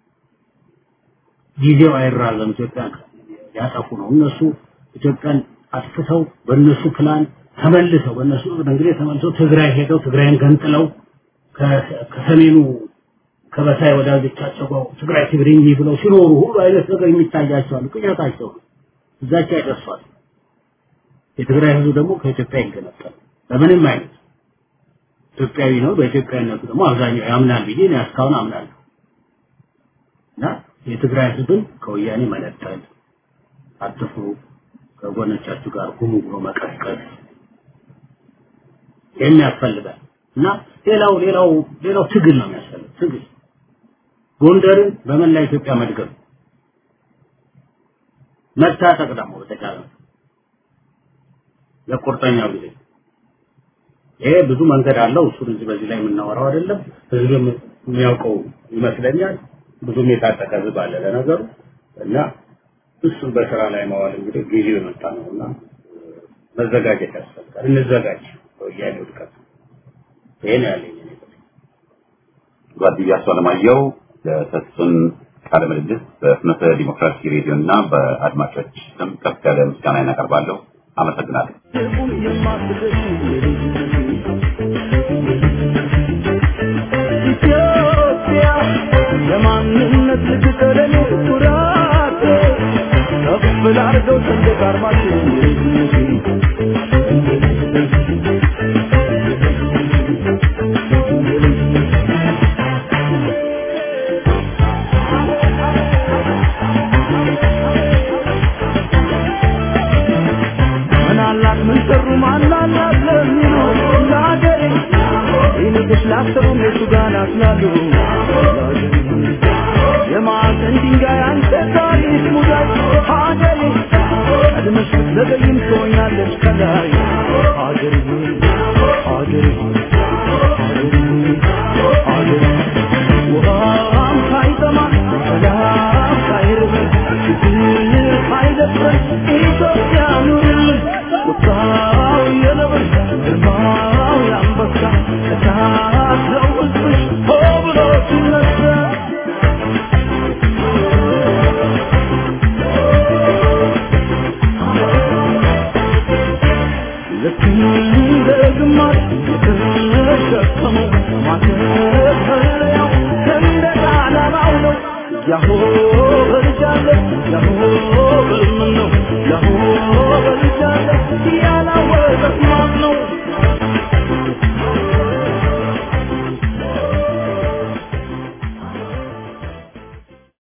ጊዜው አይራዘም። ኢትዮጵያን ያጠፉ ነው እነሱ ኢትዮጵያን አጥፍተው በእነሱ ፕላን ተመልሰው በእነሱ እንግዲህ ተመልሰው ትግራይ ሄደው ትግራይን ገንጥለው ከሰሜኑ ከበሳይ ወዳጆቻቸው ጋር ትግራይ ትግሪኝ ብለው ሲኖሩ ሁሉ አይነት ነገር የሚታያቸዋል። ቅዠታቸው ነው። እዛቸው አይደርሷል። የትግራይ ህዝብ ደግሞ ከኢትዮጵያ ይገነጠል በምንም አይነት ኢትዮጵያዊ ነው። በኢትዮጵያዊነቱ ደግሞ አብዛኛው ያምናል ብዬ እኔ እስካሁን አምናለሁ እና የትግራይ ህዝብን ከወያኔ መነጠል አትፍሩ፣ ከጎኖቻችሁ ጋር ሁኑ ብሎ መቀስቀስ ይህን ያስፈልጋል እና ሌላው ሌላው ሌላው ትግል ነው የሚያስፈልግ ትግል ጎንደርን በመላ ኢትዮጵያ መድገም መታጠቅ ደግሞ በተቻለ ለቁርጠኛው ጊዜ ይሄ ብዙ መንገድ አለው። እሱን እዚህ በዚህ ላይ የምናወራው አይደለም። ህዝብም የሚያውቀው ይመስለኛል። ብዙም የታጠቀ ህዝብ አለ ለነገሩ እና እሱን በስራ ላይ ማዋል እንግዲህ ጊዜው የመጣ ነው እና መዘጋጀት ያስፈልጋል። እንዘጋጅ ወያኔ ውድቀት። ይሄ ነው ያለኝ እኔ። ጓድያ አለማየሁ ለሰጡን ቃለ ምልልስ በፍኖተ ዲሞክራሲ ሬዲዮ እና በአድማጮች ስም ከፍ ያለ ምስጋና እናቀርባለሁ። አመሰግናለሁ። ኢትዮጵያ የማንነት ልትቀረኝ ኩራት ከፍ ላርገው ሰንደቅ ዓርማችን ምናላት ምን ሰሩ ማናላት ለሚሉ ለሀገሬ ይልቅስ ላሰሩም የቱ ጋር ናትላሉ የማዕዘን ድንጋይ አንተ ታሪክ ሙዳይ ሀገሬ ቀድመሽ ብትዘገይም ትሆኛለሽ ከላይ ሀገሬ ሆይ ሀገሬ